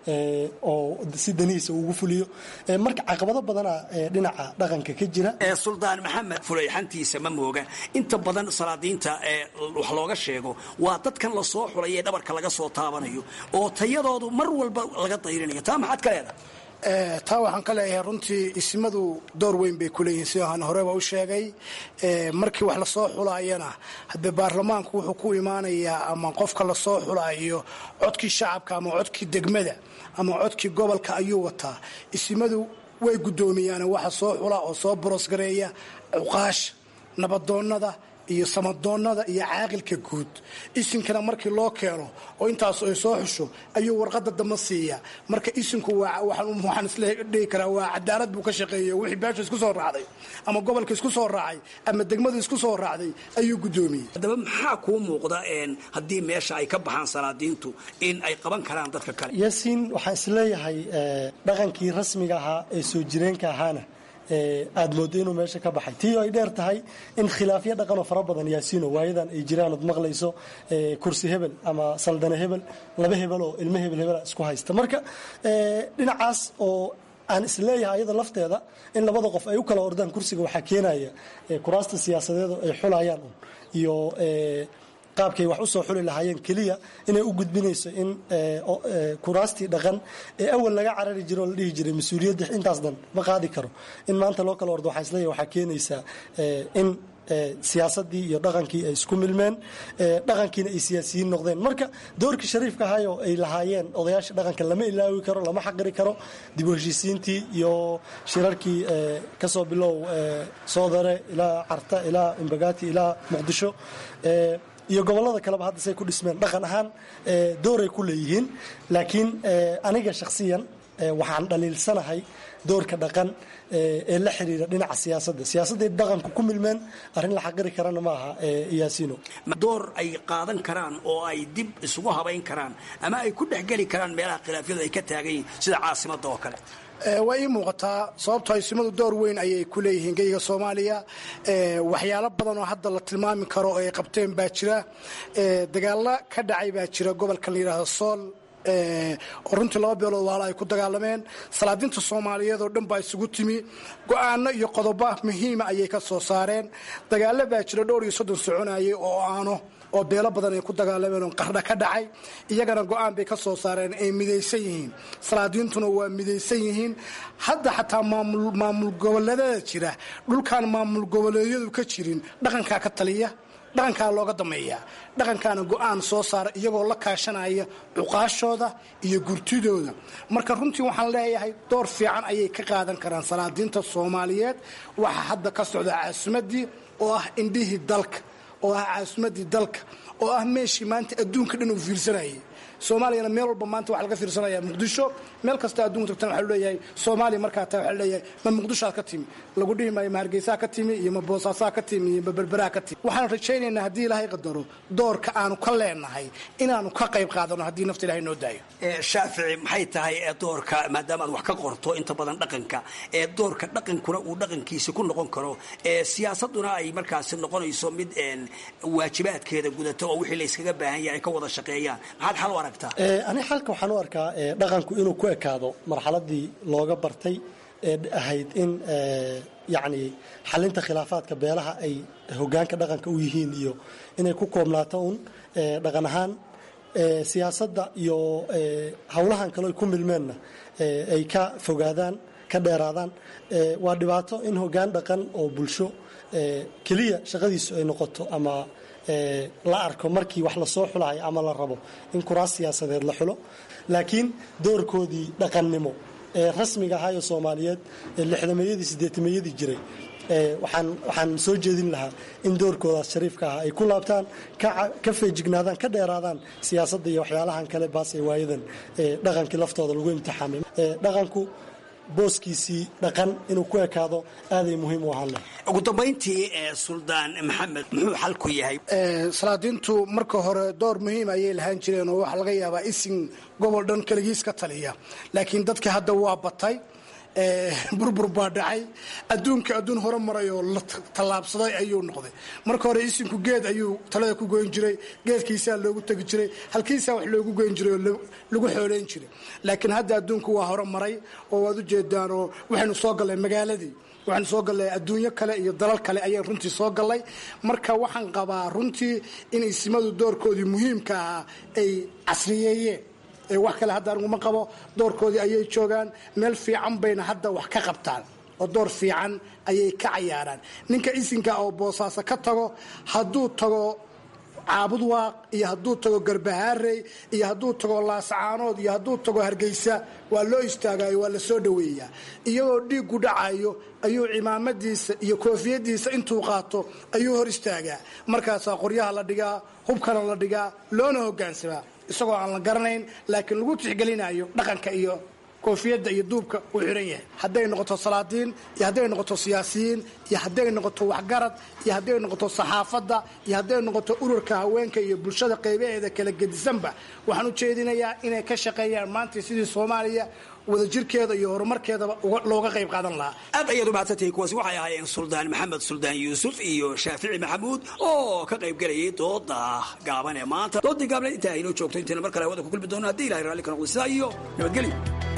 oo si danihiisa ugu fuliyo marka caqabado badana dhinaca dhaqanka ka jira suldaan maxamed fulayxantiisa ma mooga inta badan salaadiinta wax looga sheego waa dadkan lasoo xulay ee dhabarka laga soo taabanayo oo tayadoodu mar walba laga dayrinayo taa maxaad ka leedahay taa waxaan ka leeyahay runtii isimadu door weyn bay kuleeyihiin sida aan horeba u sheegay markii wax lasoo xulaayana hadee baarlamaanku wuxuu ku imaanayaa ama qofka lasoo xulaayo codkii shacabka ama codkii degmada ama codkii gobolka ayuu wataa isimadu way guddoomiyaan waxa soo xula oo soo borosgareeya cuqaasha nabadoonnada iyo samadoonnada iyo caaqilka guud isinkana markii loo keeno oo intaas ay soo xusho ayuu warqada damba siiya marka isinku waxaan isdhihi karaa waa cadaalad buu ka shaqeeya wixii beesha isku soo raacday ama gobolka isku soo raacay ama degmadu isku soo raacday ayuu guddoomiyey haddaba maxaa kuu muuqda haddii meesha ay ka baxaan salaadiintu in ay qaban karaan dadka kale yaasiin waxaan isleeyahay dhaqankii rasmiga ahaa ee soo jireenka ahaana aad moodo inuu meesha ka baxay tii ay dheer tahay in khilaafyo dhaqanoo fara badan yaasiino waayadan ay jiraan ood maqlayso kursi hebel ama saldane hebel laba hebel oo ilmo hebel hebela isku haysta marka dhinacaas oo aan isleeyahay ayada lafteeda in labada qof ay u kala ordaan kursiga waxaa keenaya kuraasta siyaasadeedo ay xulayaan un iyo qaabkay wax usoo xuli lahaayeen keliya inay u gudbinayso in kuraastii dhaqan ee awal laga carari jiro oo la dhihi jiray mas-uuliyadda intaas dhan ma qaadi karo in maanta loo kala ordo waxaa isleeyahay waxaa keenaysaa in siyaasadii iyo dhaqankii ay isku milmeen dhaqankiina ay siyaasiyiin noqdeen marka doorkii shariifka ahaayoo ay lahaayeen odayaasha dhaqanka lama ilaawi karo lama xaqiri karo dib u heshiisiintii iyo shirarkii kasoo bilow soodare ilaa carta ilaa imbagati ilaa muqdisho iyo gobolada kaleba hadda say ku dhismeen dhaqan ahaan dooray ku leeyihiin laakiin aniga shakhsiyan waxaan dhaliilsanahay doorka dhaqan ee la xiriira dhinaca siyaasadda siyaasadday dhaqanku ku milmeen arrin la xaqiri karana ma aha yaasiino door ay qaadan karaan oo ay dib isugu habayn karaan ama ay ku dhexgeli karaan meelaha khilaafyadu ay ka taagan yihiin sida caasimadda oo kale waa ii muuqataa sababtoo isimadu door weyn ayay ku leeyihiin geyga soomaaliya waxyaalo badan oo hadda la tilmaami karo oo ay qabteen baa jira dagaalo ka dhacay baa jira gobolkan la yidhaahdo sool oo runtii laba beelood waala ay ku dagaalameen salaadinta soomaaliyeed oo dhan baa isugu timi go-aano iyo qodobo muhiima ayay ka soo saareen dagaalo baa jira dhowr iyo soddon soconayay oo aano oo beelo badan ay ku dagaalameen oo qardha ka dhacay iyagana go-aan bay ka soo saareen ay midaysan yihiin salaadiintuna waa midaysan yihiin hadda xataa maamul goboleedada jira dhulkaan maamul goboleedyadu ka jirin dhaqankaa ka taliya dhaqankaa looga dameeya dhaqankaana go-aan soo saara iyagoo la kaashanaya cuqaashooda iyo gurtidooda marka runtii waxaan leeyahay door fiican ayay ka qaadan karaan salaadiinta soomaaliyeed waxaa hadda ka socda caasimadii oo ah indhihii dalka oo ah caasimadii dalka oo ah meeshii maanta adduunka dhan uu fiirsanayay soomaaliyana meel walba maanta waxaa laga fiirsanaya muqdisho meel kasta adduunka tagtana waxaa leeyahay soomaaliya markaa taa waxaa leeyahay ma muqdishoad ka timi lagu dhihi maayo ma hargeysaa ka timi iyo ma boosaasaa ka timi iyo ma berberaa ka timi waxaan rajaynaynaa haddii ilaahay qadaro doorka aanu ka leenahay inaanu ka qayb qaadano haddii nafta ilahay noo daayo shaafici maxay tahay doorka maadaama aad wax ka qorto inta badan dhaqanka ee doorka dhaqankuna uu dhaqankiisa ku noqon karo siyaasaduna ay markaasi noqonayso mid waajibaadkeeda gudata oo wixii layskaga baahan yahay ay ka wada shaqeeyaan maxaad xal u aragtaa ani xalka waxaan u arkaa dhaqanku inuu ku ekaado marxaladii looga bartay ee ahayd in yacni xalinta khilaafaadka beelaha ay hogaanka dhaqanka u yihiin iyo inay ku koobnaato un dhaqan ahaan siyaasadda iyo howlahan kale ay ku milmeenna ay ka fogaadaan ka dheeraadaan waa dhibaato in hogaan dhaqan oo bulsho keliya shaqadiisu ay noqoto ama la arko markii wax lasoo xulahay ama la rabo in kuraas siyaasadeed la xulo laakiin doorkoodii dhaqannimo ee rasmiga ahaayo soomaaliyeed ee lixdameeyadii sideetameeyadii jiray waxaan waxaan soo jeedin lahaa in doorkoodaas shariifka ah ay ku laabtaan ka feejignaadaan ka dheeraadaan siyaasadda iyo waxyaalahan kale baas ee waayadan dhaqankii laftooda lagu imtixaamay dhaqanku booskiisii dhaqan inuu ku ekaado aaday muhiim u ahaan lahay ugu dambayntii suldaan maxamed muxuu xalku yahay salaadiintu marka hore door muhiim ayay lahaan jireen oo waxaa laga yaabaa isin gobol dhan keligiis ka taliya laakiin dadkii hadda waa batay burbur baa dhacay adduunka adduun hore maray oo la tallaabsaday ayuu noqday marka hore isinku geed ayuu talada ku goyn jiray geedkiisaa loogu tegi jiray halkiisaa wax loogu goyn jiray oo lagu xooleyn jiray laakiin hadda adduunku waa hore maray oo waad ujeedaan oo waxaynu soo gallay magaaladii waxaanu soo gallay adduunyo kale iyo dalal kale ayaan runtii soo gallay marka waxaan qabaa runtii in isimadu doorkoodii muhiimka ahaa ay casriyeeyeen wax kale hadda aniguma qabo doorkoodii ayay joogaan meel fiican bayna hadda wax ka qabtaan oo door fiican ayay ka cayaaraan ninka isinka oo boosaaso ka tago hadduu tago caabud waaq iyo hadduu tago garbahaarey iyo hadduu tago laascaanood iyo hadduu tago hargeysa waa loo istaagayo waa la soo dhoweeyaa iyagoo dhiiggu dhacayo ayuu cimaamadiisa iyo koofiyadiisa intuu qaato ayuu hor istaagaa markaasaa qoryaha la dhigaa hubkana la dhigaa loona hogaansamaa isagoo aan la garanayn laakiin lagu tixgelinayo dhaqanka iyo koofiyadda iyo duubka uu xiran yahay hadday noqoto salaadiin iyo hadday noqoto siyaasiyiin iyo hadday noqoto waxgarad iyo hadday noqoto saxaafadda iyo hadday noqoto ururka haweenka iyo bulshada qaybaheeda kala gedisanba waxaan u jeedinayaa inay ka shaqeeyaan maanta sidii soomaaliya wadajirkeeda iyo horumarkeedaba looga qayb qaadan lahaa aad ayaad umahadsantahay kuwaasi waxay ahaayeen suldaan maxamed suldaan yuusuf iyo shaafici maxamuud oo ka qayb gelayay dooda gaaban ee maanta doodii gaabneed intaa aynoo joogto intayna mar kale hawada ku kulmi doono haddii ilahay raalli ka noqdo sidaa iyo nabadgelyo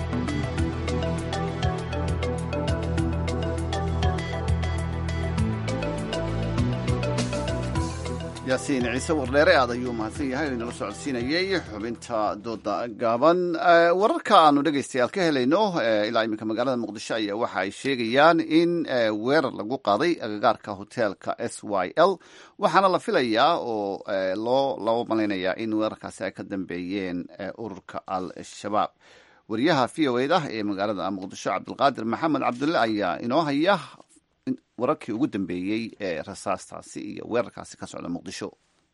yaasiin ciise wardheere aad ayuu mahadsan yahay oo inala socodsiinayey xubinta dooda gaaban wararka aanu dhegaystayaal ka helayno ilaa iminka magaalada muqdisho ayaa waxa ay sheegayaan in weerar lagu qaaday agagaarka hoteelka s y l waxaana la filayaa oo loo loo malaynayaa in weerarkaasi ay ka dambeeyeen ururka al-shabaab wariyaha v o eda ee magaalada muqdisho cabdulqaadir maxamed cabdulle ayaa inoo haya wararkii ugu dambeeyey ee rasaastaasi iyo weerarkaasi ka socda muqdisho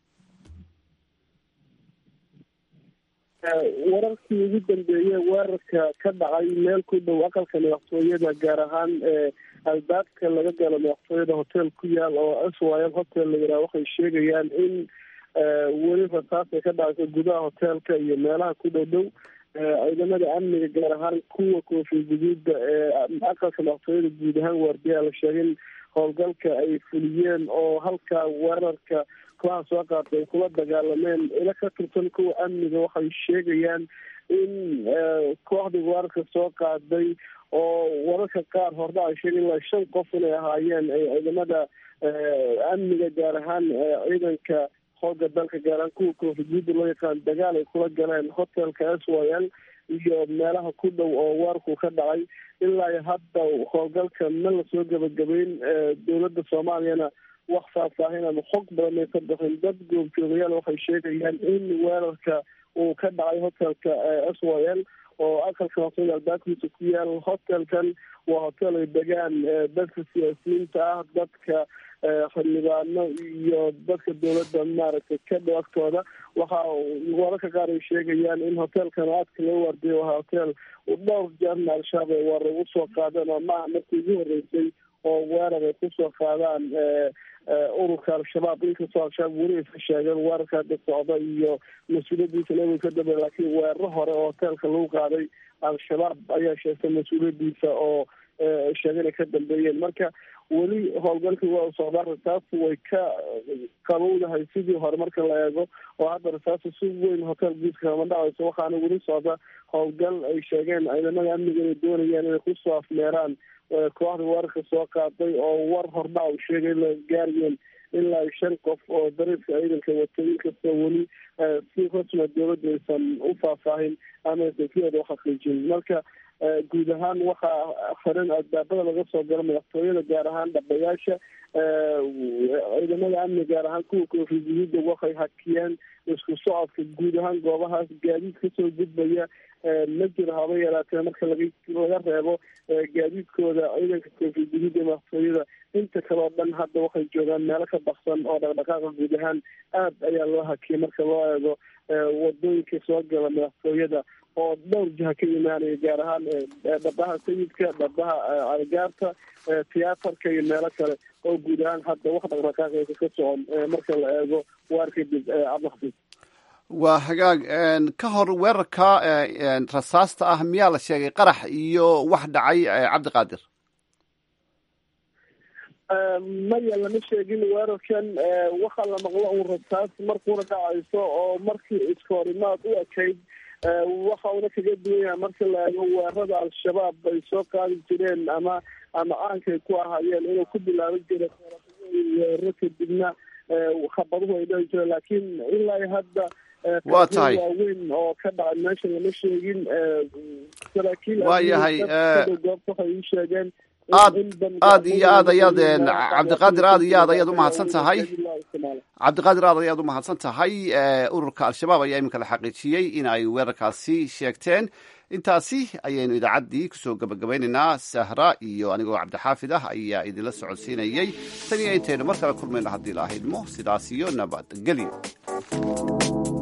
wararkii ugu dambeeyey weerarka ka dhacay meel ku dhow aqalka madaxtooyada gaar ahaan albaabka laga galo madaxtooyada hotel ku yaal oo s y l hotel la yidhaha waxay sheegayaan in weli rasaas ay ka dhacayso gudaha hoteelka iyo meelaha ku dhow dhow ciidamada amniga gaar ahaan kuwa koofi guduuda ee aqalka madaxtooyada guud ahaan waardiyaa la sheegay in howlgalka ay fuliyeen oo halkaa weerarka kooxaha soo qaatay ay kula dagaalameen ila ka tirsan kuwa amniga waxay sheegayaan in kooxdii weerarka soo qaaday oo wararka qaar hordha ay sheegay ilaa shan qof inay ahaayeen ciidamada amniga gaar ahaan ciidanka xooga dalka gaar ahaan kuwa koofiguuda loo yaqaan dagaal ay kula galeen hotelka s y l iyo meelaha ku dhow oo weerarku ka dhacay ilaa hadda howlgalka ma lasoo gebagabeyn dowladda soomaaliyana wax faahfaahin ama xog badan ay ka bixin dad goobjoogayaal waxay sheegayaan in weerarka uu ka dhacay hotelka s y l oo aqalka maqsooda albaabkiisa ku yaal hotelkan waa hotel ay degaan dadka siyaasiyiinta ah dadka xildhibaano iyo dadka dowladda maaragtay ka dhow agtooda waxa wararka qaar ay sheegayaan in hotelkan aadka loo waardiyo waa hotel dhowr jeerna al-shabaab ay weerar ugu soo qaadeen oo maaha markii ugu horreysay oo weerar ay kusoo qaadaan ururka al-shabaab inkastoo al-shabaab weli aysa sheegeen weerarka hadda socda iyo mas-uuliyadiisa nabiga ka dambeya laakiin weeraro hore oo hoteelka lagu qaaday al-shabaab ayaa sheegtay mas-uuliyadiisa oo sheegeen ay ka dambeeyeen marka weli howlgalkii waa socdaa rasaastu way ka qabowdahay sidii hore marka la eego oo hadda rasaastu si weyn hotel guudka kama dhacayso waxaana weli socda howlgal ay sheegeen ciidamada amniga inay doonayaan inay kusoo afmeeraan kooxda weerarka soo qaaday oo war hordhac u sheegay la gaarayeen ilaa shan qof oo dariiska ciidanka watay inkastoo weli si rasma dowladda aysan u faahfaahin ama aysan sideeda uxaqiijin marka guud ahaan waxaa xiran albaabada laga soo galo madaxtooyada gaar ahaan dhabayaasha ciidamada amni gaar ahaan kuwa koofi guduuda waxay hakiyeen isku socodka guud ahaan goobahaas gaadiid kasoo gudbaya ma jiro haba yaraatee marka laga laga reebo gaadiidkooda ciidanka koofi guduuda ee madaxtooyada inta kaleo dhan hadda waxay joogaan meelo ka baksan oo dhaqdhaqaaqa guud ahaan aad ayaa loo hakiyay marka loo eego wadooyinka soo gala madaxtooyada oo dhowr jiha ka imaanaya gaar ahaan dhabaha sayidka dhabaha algaarta tiyaatarka iyo meelo kale oo guud ahaan hadda wax dhaqdhaqaaqaysa ka socon marka la eego waar kadib cabdixafiid waa hagaag ka hor weerarka rasaasta ah miyaa la sheegay qarax iyo wax dhacay cabdiqaadir maya lama sheegin weerarkan waxaa la maqlo un rasaas markuuna dhacayso oo markii iskoorimaad u ekayd waxa una kaga duwan yahay marka la eego weerarada al-shabaab ay soo qaadi jireen ama ama aankay ku ahaayeen inuu ku bilaaban jiray weeraro kadibna khabaduhu ay dhici jireen laakiin ilaa hadda waa tahay waaweyn oo ka dhacay meesha lama sheegin saraakiil waa yahay goobta waxay ii sheegeen aad aad iyo aad ayaad cabdiqaadir aad iyo aad ayaad umahadsan tahay cabdiqaadir aad ayaad umahadsan tahay ururka al-shabaab ayaa iminka la xaqiijiyey in ay weerarkaasi sheegteen intaasi ayaynu idaacaddii kusoo gabagabaynaynaa sahra iyo anigoo cabdixaafid ah ayaa idinla socodsiinayey tan iyo intaynu mar kale kulmayno haddii la ahidmo sidaas iyo nabadgelyo